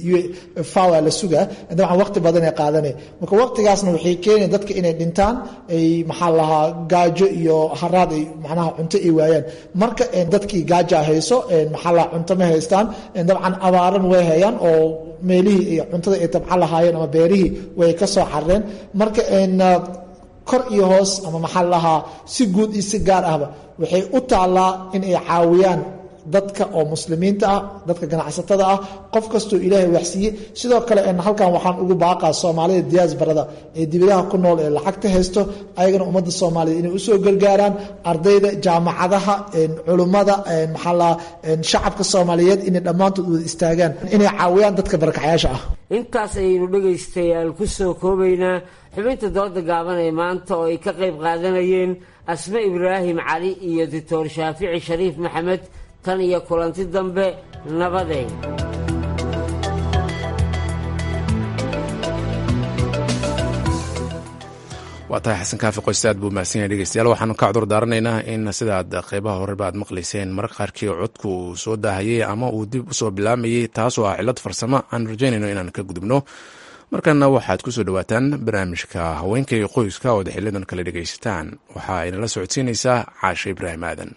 fawa la sugaa dabcan waqti badan ay qaadanay marka waqtigaasna waxay keenayan dadka inay dhintaan ay maxaa lahaa gaajo iyo haraad ay macnaha cunto ay waayaan marka dadkii gaaja hayso maxaa lahaa cunto ma haystaan dabcan abaaran way hayaan oo meelihii iyo cuntada ay tabcan lahaayeen ama beerihii way ka soo carreen marka kor iyo hoos ama maxaa lahaa si guud iyo si gaar ahba waxay u taallaa in ay caawiyaan dadka oo muslimiinta ah dadka ganacsatada ah qof kastoo ilaahay waxsiiye sidoo kale halkan waxaan ugu baaqaa soomaalida diyaasbarada ee dibadaha ku nool ee lacagta haysto ayagana ummadda soomaaliyeed inay usoo gargaaraan ardayda jaamacadaha culummada maxaa shacabka soomaaliyeed inay dhammaantood wada istaagaan inay caawiyaan dadka barakacyaasha ah intaas ayaynu dhegaystayaal ku soo koobaynaa xubinta dooda gaaban ee maanta oo ay ka qayb qaadanayeen asme ibraahim cali iyo doctor shaafici shariif maxamed tan iyo kulanti dambe nabadeen waa tahay xasan kaafi qoyste aad buu mahadsan yahay dhegeystayaal waxaanu ka cudur daaranaynaa in sidaad qeybaha horeba aad maqlayseen mararka qaarkii codku uu soo daahayey ama uu dib usoo bilaamayey taasoo ah cillad farsamo aan rajaynayno inaan ka gudubno markana waxaad ku soo dhowaataan barnaamijka haweenka iyo qoyska ood xilidan kale dhegaysataan waxaa inala socodsiinaysaa caashe ibraahim aadan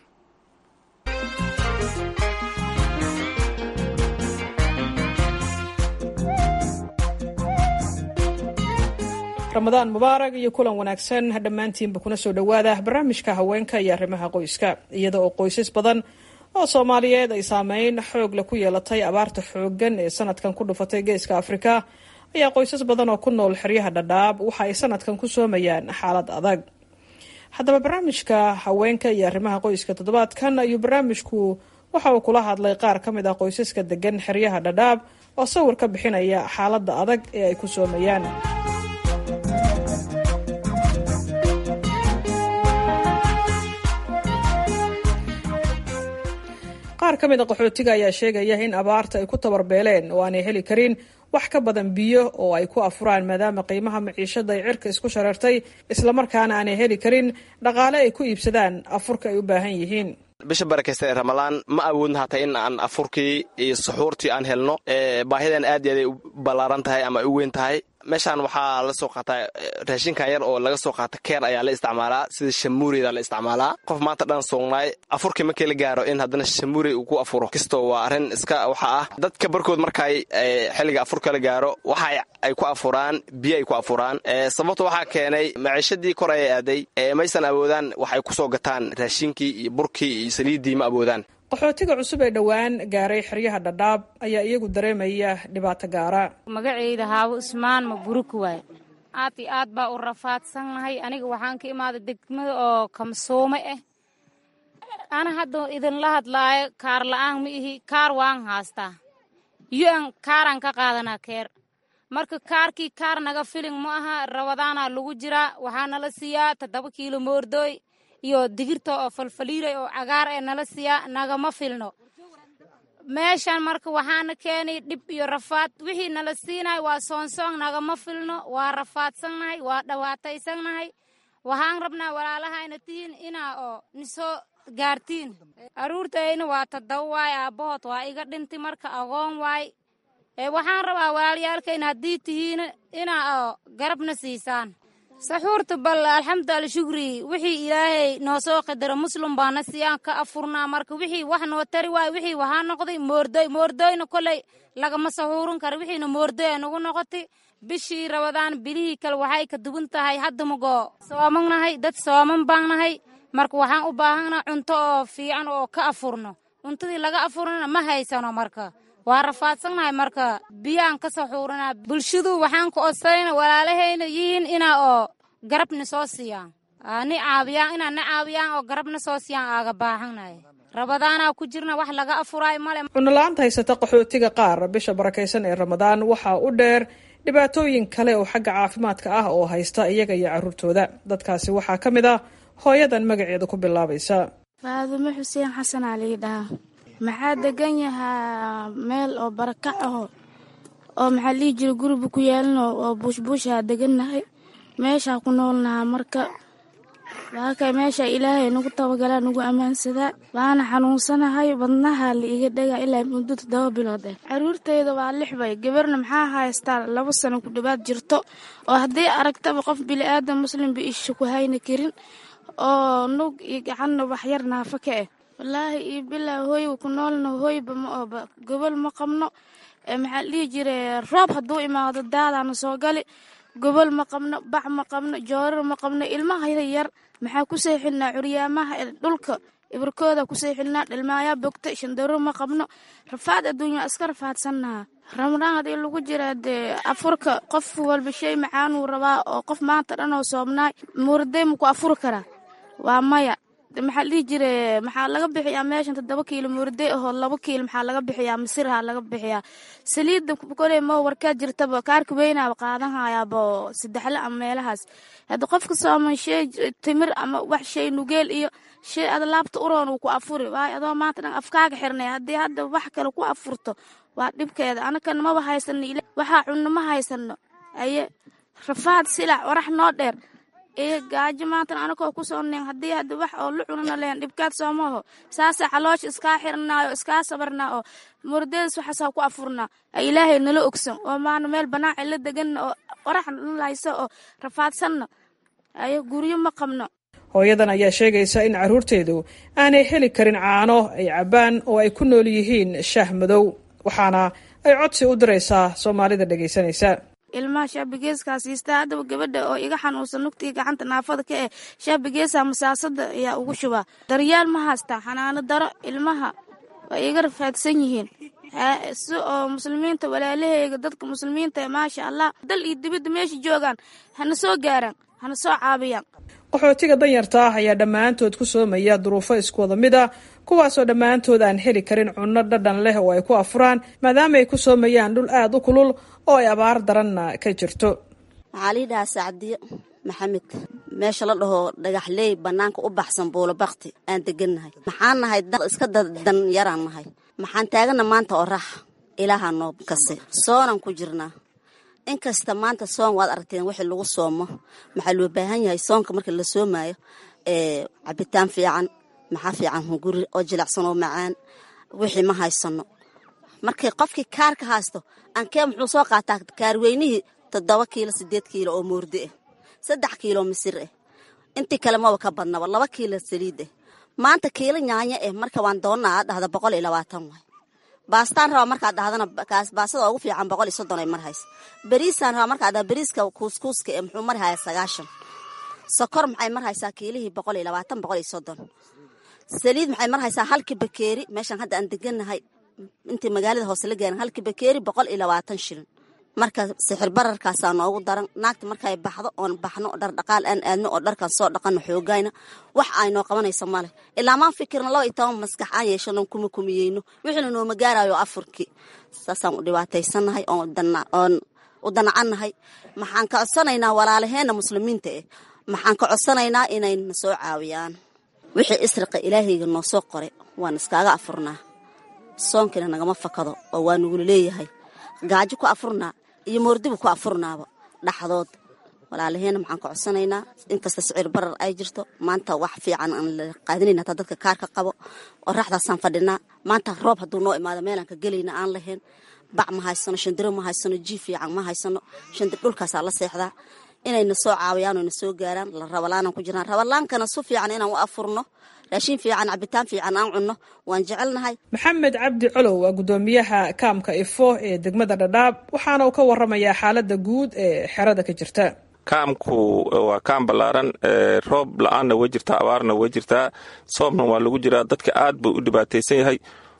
ramadaan mubaarag iyo kulan wanaagsan dhammaantiinba kuna soo dhowaada barnaamijka haweenka iyo arrimaha qoyska iyada oo qoysas badan oo soomaaliyeed ay saameyn xoog leh ku yeelatay abaarta xooggan ee sanadkan ku dhufatay geeska afrika ayaa qoysas badan oo ku nool xeryaha dhadhaab waxa ay sanadkan ku soomayaan xaalad adag haddaba barnaamijka haweenka iyo arrimaha qoyska toddobaadkan ayuu barnaamijku waxa uu kula hadlay qaar ka mid ah qoysaska degan xeryaha dhadhaab oo sawir ka bixinaya xaaladda adag ee ay ku soomayaan qaar ka mid a qaxootiga ayaa sheegaya in abaarta ay ku tabarbeeleen oo aanay heli karin wax ka badan biyo oo ay ku afuraan maadaama qiimaha maciishada ay cirka isku shareertay islamarkaana aanay heli karin dhaqaale ay ku iibsadaan afurka ay u baahan yihiin bisha barakaysta ee ramalaan ma awoodna hataa in aan afurkii iyo suxuurtii aan helno baahidan aad iyo aad ay u ballaaran tahay ama ay u weyn tahay meeshaan waxaa la soo qaataa raashinkan yar oo laga soo qaata keer ayaa la isticmaalaa sida shamuureyda la isticmaalaa qof maanta dhan soognaay afurkii markii la gaaro in haddana shamuurey uu ku afuro kastoo waa arrin iska waxa ah dadka barkood markay xilliga afurka la gaaro waxa ay ku afuraan biyo ay ku afuraan sababta waxaa keenay maciishadii kor ayay aaday maysan awoodaan waxay ku soo gataan raashinkii iyo burkii iyo saliiddii ma awoodaan qaxootiga cusub ee dhowaan gaaray xeryaha dhadhaab ayaa iyagu dareemaya dhibaato gaara magacayda haawo ismaan maburuki waaye aad iyo aad baa u rafaadsannahay aniga waxaan ka imaaday degmada oo kamsoome ah ana hadda idinla hadlaayo kaar la'aan ma ihi kaar waan haastaa yo-an kaaraan ka qaadanaa keer marka kaarkii kaar naga filin ma aha rabadaanaa lagu jiraa waxaa nala siiyaa toddoba kiilo moordooy iyo digirta oo falfaliiray oo cagaar ee nala siiyaa nagama filno meeshan marka waxaana keenay dhib iyo rafaad wixii nala siinay waa soonsoon nagama filno waa rafaadsannahay waa dhawaataysannahay waxaan rabnaa walaalahayna tihiin inaa oo nisoo gaartiin aruurtayna waa tadaba waay aabbahood waa iga dhintay marka agoon waay waxaan rabaa walaalayaalkayna haddii tihiin inaa oo garabna siisaan saxuurta bal alxamdu alshukri wixii ilaahay noo soo qadaro muslim baana siyaan ka afurnaa marka wixii wax noo tari waay wixii waxaa noqday moordoy moordoyna koley lagama saxuurin kara wixiina moordoy ay nagu noqotay bishii rabadaan bilihii kale waxay ka duwan tahay hadda magoo soomannahay dad sooman baan nahay marka waxaan u baahannaha cunto oo fiican oo ka afurno cuntadii laga afurnana ma haysano marka waa rafaadsannahay marka biyaan ka saxuuranaa bulshadu waxaan ku odsayna walaalahayna yihiin inaa oo garabna soo siiyaan ni caawiyaan inaa na caawiyaan oo garabna soo siiyaan aaga baahannahay rabadaanaa ku jirna wax laga afuraayo male cunola'aanta haysata qaxootiga qaar bisha barakaysan ee ramadaan waxaa u dheer dhibaatooyin kale oo xagga caafimaadka ah oo haysta iyaga iyo carruurtooda dadkaasi waxaa ka mid ah hooyadan magaceeda ku bilaabaysa faadumo xuseen xasan aa lii dhahaa maxaa degan yahaa meel oo barakac aho oo maxaa lihi jira guriba ku yaalino oo buushbuushaa degannahay meeshaa ku noolnahaa marka waaka meesha ilaahay nagu tabagalaa nagu ammaansadaa waana xanuunsanahay wadnaha la iga dhagaa ilaa muddo toddoba bilood ah caruurtayda waa lix bay gabarna maxaa haystaa laba sano ku dhowaad jirto oo haddii aragtaba qof bili'aadan muslimba isha ku hayna karin oo nug iyo gacanna waxyar naafa ka ah wallaahi iyo bilaa hooyga ku noolna hooyba ma ooba gobol ma qabno maxaa dhihi jira roob hadduu imaado daadaana soo gali gobol ma qabno bac ma qabno joorar ma qabno ilmaha yar maxaa ku seexilnaa curyaamaha dhulka ibarkooda ku seexilnaa dhilmaayaa bogta shandaro ma qabno rafaad adduunya iska rafaadsannaha ramadaan haddii lagu jiraa dee afurka qof walba shay macaanuu rabaa oo qof maanta dhan oo soomnaay muuraday ma ku afuri karaa waa maya maxaa dhihi jire maxaa laga bixiyaa meeshan toddoba kiilo muuraday ahoo laba kiilo maxaa laga bixiyaa misirha laga bixiyaa saliidda koley ma warkaa jirtaba kaarka weynaaba qaadan hayaaba saddexle ama meelahaas hadda qofka sooman shay timir ama wax shay nugeel iyo shay ada laabta uroon uu ku afuri waayo adoo maanta dhan afkaaga xirnay haddii hadda wax kale ku afurto waa dhibkeeda anakana maba haysano waxaa cunno ma haysano aye rafaad silac warax noo dheer iyo gaajo maantana anakoo ku soo neen haddii hadda wax oo la cunana leen dhibkaad soomaho saasa caloosha iskaa xirnaayo iskaa sabarnaa oo murdadas waxaasaa ku afurnaa ilaahay nala ogsan oo maana meel banaaci la deganna oo qorax hayso oo rafaadsanna ayo guryo ma qabno hooyadan ayaa sheegaysa in carruurteedu aanay heli karin caano ay cabbaan oo ay ku nool yihiin shaah madow waxaana ay codsi u diraysaa soomaalida dhegaysanaysa ilmaha shaabigeeskaas siistaa haddaba gabadha oo iga xanuunsan nugtii gacanta naafada ka eh shaabigeesa masaasada ayaa ugu shubaa daryaal ma haystaa xanaano daro ilmaha way iga rafaadsan yihiin si oo muslimiinta walaalaheyga dadka muslimiinta maasha allah dal iyo dibadda meesha joogaan hana soo gaaraan hana soo caabiyaan qaxootiga danyarta ah ayaa dhammaantood ku soomaya duruufo isku wada mid ah kuwaasoo dhammaantood aan heli karin cunno dhadhan leh oo ay ku afuraan maadaama ay ku soomayaan dhul aada u kulul oo ay abaar daranna ka jirto waxaa lii dhahaa sacdiyo maxamed meesha la dhaho dhagaxleey bannaanka u baxsan buulo bakti aan degannahay maxaan nahay iska danyaraan nahay maxaan taagana maanta orax ilaaha noo kase soonaan ku jirnaa inkasta maanta soon waad aragteen wixii lagu soomo maxaa loo baahan yahay soonka marka la soomaayo cabitaan fiican maxaa fiican hunguri oo jilacsan oo macaan wixii ma haysano markay qofkii kaarka haysto ankee muxuu soo qaataa kaarweynihii toddoba kiilo sideed kiilo oo moordi ah saddex kiilo misir ah intii kale maba ka badnaba laba kiilo saliid ah maanta kiilo nyaanya ah marka waan doonaa dhahda boqol iyo labaatan waay baastaan rabaa markaad dhahdana baastada ugu fiican boqol iyo soddon ay marhaysa beriisaan rabaa markaad dhahda beriiska kuuskuuska ee muxuu marhaya sagaashan sokor maxay marhaysaa kiilihii boqol iyo labaatan boqol iyo soddon saliid maxay marhaysaa halkii bakeeri meeshaan hadda aan degannahay intii magaalada hoose la gaaran halkii bakeeri boqol iyo labaatan shilin marka sixir bararkaasaa noogu daran naagta markay baxdo oon baxno dhar dhaqaal aan aadno oo dharkan soo dhaqano xoogayna wax ay noo qabanayso male ilaa maan fikirna laba iyo toban maskax aan yeeshano kuma kumiyeyno wixiina nooma gaarayo afurkii saasaan u dhibaataysannahay oon u danacannahay maxaan ka codsanaynaa walaalaheena muslimiinta eh maxaan ka codsanaynaa inay na soo caawiyaan wixii isriqa ilaahayga noo soo qoray waan iskaaga afurnaa soonkiina nagama fakado oo waa nugula leeyahay gaajo ku afurnaa iyo moordibu ku afurnaaba dhaxdood walaalaheena maxaan ka codsanaynaa inkasta sicir barar ay jirto maanta wax fiican aan la qaadinayn hataa dadka kaarka qabo oraxdaasaan fadhinaa maanta roob hadduu noo imaado meelaan ka gelayna aan lahayn bac ma haysano shandiro ma haysano ji fiican ma haysano shandir dhulkaasaa la seexdaa inayna soo caawiyaan oo na soo gaaraan la rabalaanaan ku jiraan rabalaankana su fiican inaan u afurno raashin fiican cabitaan fiican aan cunno waan jecelnahay maxamed cabdi colow waa guddoomiyaha kaamka ifo ee degmada dhadhaab waxaana uu ka waramayaa xaaladda guud ee xerada ka jirta kaamku waa kaam ballaaran roob la-aanna way jirtaa abaarna way jirtaa soomna waa lagu jiraa dadka aad buu u dhibaataysan yahay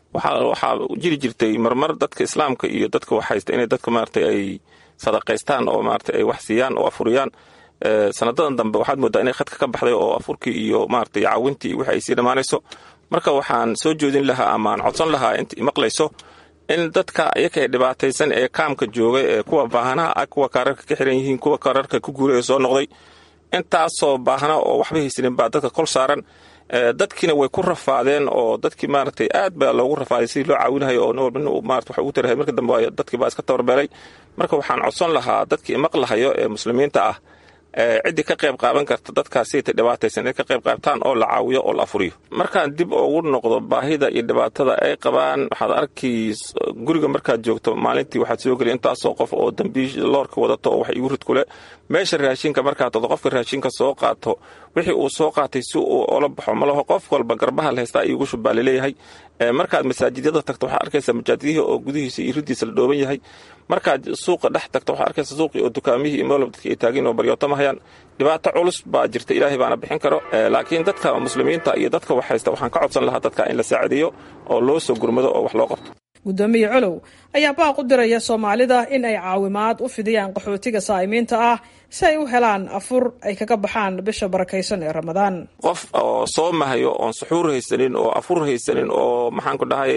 waxaa jiri jirtay marmar dadka islaamka iyo dadka wax haysta inay dadka maarata ay sadaqaystaan oo maarata ay wax siiyaan oo afuriyaan sanadadan dambe waxaad moodaa inay khadka ka baxday oo afurkii iyo maarata caawintii wixi ay sii dhammaanayso marka waxaan soo joodin lahaa ama aan codsan lahaa inta imaqlayso in dadka iyaka ee dhibaataysan ee kaamka jooga ee kuwa baahanaha ah kuwa kaararka ka xiran yihiin kuwa kaararka ku guuraya soo noqday intaasoo baahna oo waxba haysanin baa dadka kol saaran dadkiina way ku rafaadeen oo dadkii maaragtay aad baa loogu rafaaday sidii loo caawinahayo oo nin walba nin maarata wax ugu tarahay marka dambe dadkii baa iska tabarbeelay marka waxaan codson lahaa dadkii maqlahayo ee muslimiinta ah ciddii ka qayb qaaban karta dadkaasita dhibaataysan inay ka qayb qaabtaan oo la caawiyo oo la afuriyo markaan dib ugu noqdo baahida iyo dhibaatada ay qabaan waxaad arki guriga markaad joogto maalintii waxaad soo geliya intaasoo qof oo dambiish loorka wadato oo wax igu rid kule meesha raashinka markaad todo qofka raashinka soo qaato wixii uu soo qaatay si uu ola baxo malaho qof walba garbaha la haystaa iigu shub baa laleeyahay markaad masaajidyada tagto waxaad arkaysaa majaajidihii oo gudihiisa iyo riddiisa la dhooban yahay markaad suuqa dhex tagto waxaad arkaysaa suuqii oo dukaamihii iyo moolab dadkii ay taagin oo baryootama hayaan dhibaato culus baa jirta ilaahay baana bixin karo laakiin dadka muslimiinta iyo dadka wax haysta waxaan ka codsan lahaa dadka in la saacideeyo oo loo soo gurmado oo wax loo qabto guddoomiye colow ayaa baaq u diraya soomaalida in ay caawimaad u fidiyaan qaxootiga saa'imiinta ah si ay u helaan afur ay kaga baxaan bisha barakaysan ee ramadaan qof oo soo mahayo oon suxuur haysanin oo afur haysanin oo maxaanku dhahay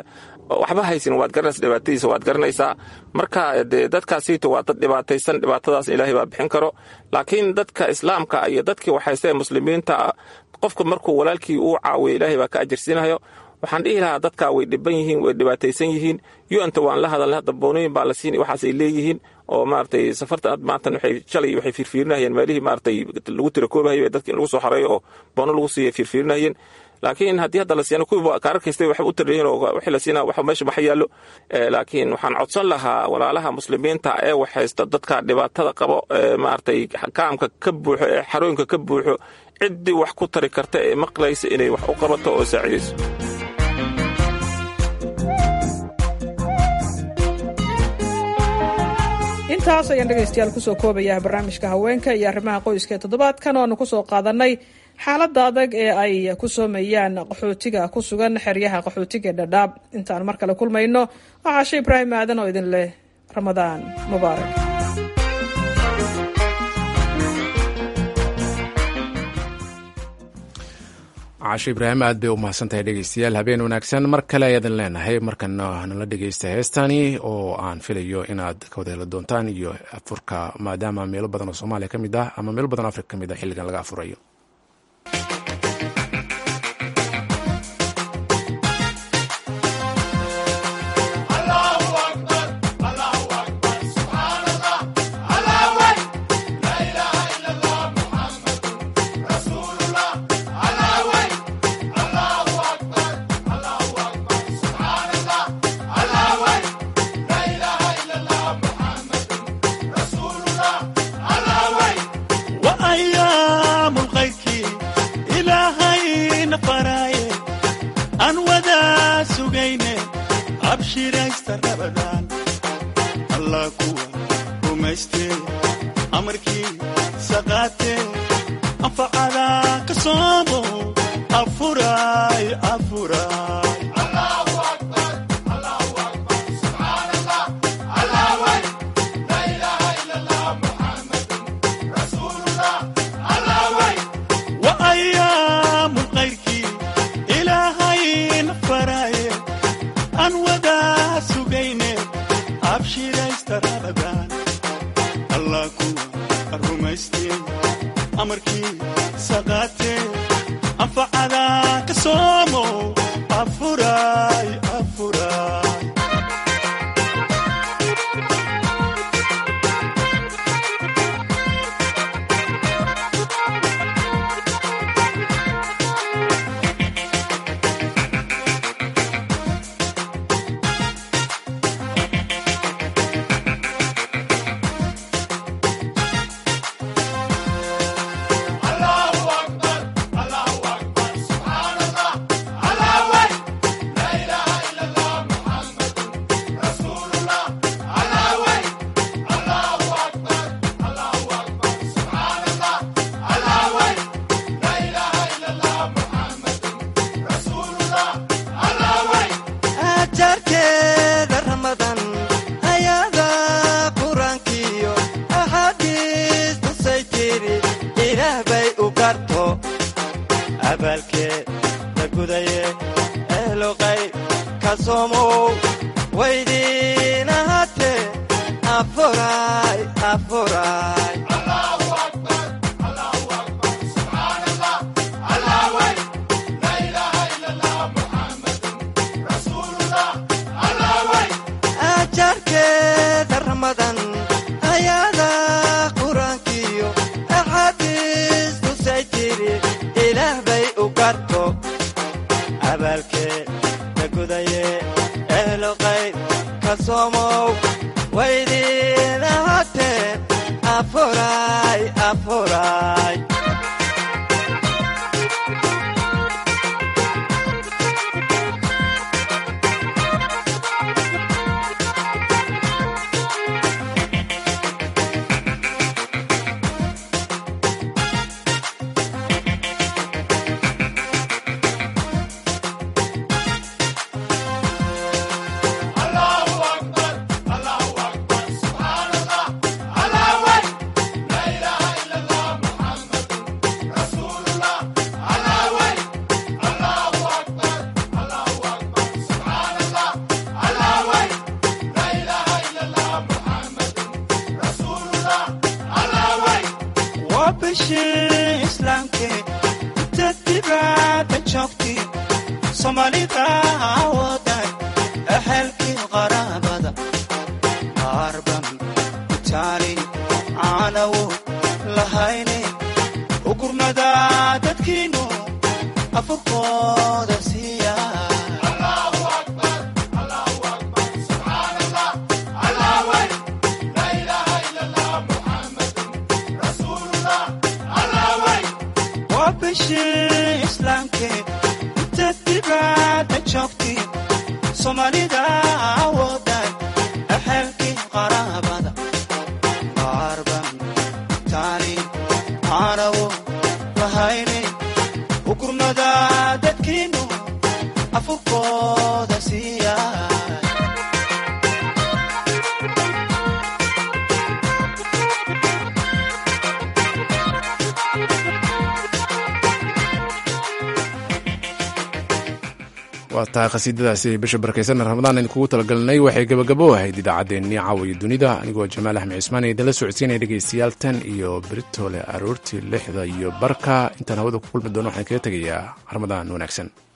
waxba haysanin waad garanaysa dhibaatadiisa waad garanaysaa marka dee dadkaasiito waa dad dhibaataysan dhibaatadaas ilaahay baa bixin karo laakiin dadka islaamka iyo dadkii waxhaysta ee muslimiinta qofka markuu walaalkii uu caawiyo ilaahay baa ka ajirsiinayo waxaan dhihi lahaa dadkaa way dhiban yihiin way dhibaataysan yihiin yuanta waan la hadalnay hadda boonooyin baa la siin waxaas ay leeyihiin oo maaragtay safarta maantan waxay shalay waxay fiirfiirinayeen meelihii maaragtay lagu tirakoobahayo ee dadka in lagu soo xareeyo oo boono lagu siiya fiirfiirinayeen laakiin haddii hadda la siiyana kuwii kaararkaystay waxba u tarayihin oo wixii la siina waxa meesha maxa yaallo laakiin waxaan codsan lahaa walaalaha muslimiinta ee wax haysta dadka dhibaatada qabo ee maaragtay kaamka ka buuxo ee xarooyinka ka buuxo ciddii wax ku tari karta ee maqlaysa inay wax u qabato oo saacidayso intaas ayaan dhegaystayaal kusoo koobayaa barnaamijka haweenka iyo arrimaha qoyska ee toddobaadkan oo aanu kusoo qaadanay xaaladda adag ee ay ku soomeeyaan qaxootiga ku sugan xeryaha qaxootiga ee dhadhaab intaan mar kale kulmayno waxaa she ibraahim aadan oo idin leh ramadaan mubaarak caasho ibraahim aad bay u mahadsantahay dhegeystayaal habeen wanaagsan mar kale ayaadan leenahay markana nala dhegeysta heestani oo aan filayo inaad ka wada heli doontaan iyo afurka maadaama meelo badan oo soomaaliya ka mid ah ama meelo badan oo afrika ka mid ah xilligan laga afurayo waa tahay khasiidadaasi bisha barakeysan ramadaan aynu kugu talagalnay waxay gabagabo ahayd idaacaddeenii caawiyo dunida anigoo jamaal axmed cismaan ee idinla socodsiinaya dhegeystayaal tan iyo beritole aroortii lixda iyo barka intaan hawada ku kulmi doono waxaan kaga tegayaa ramadaan wanaagsan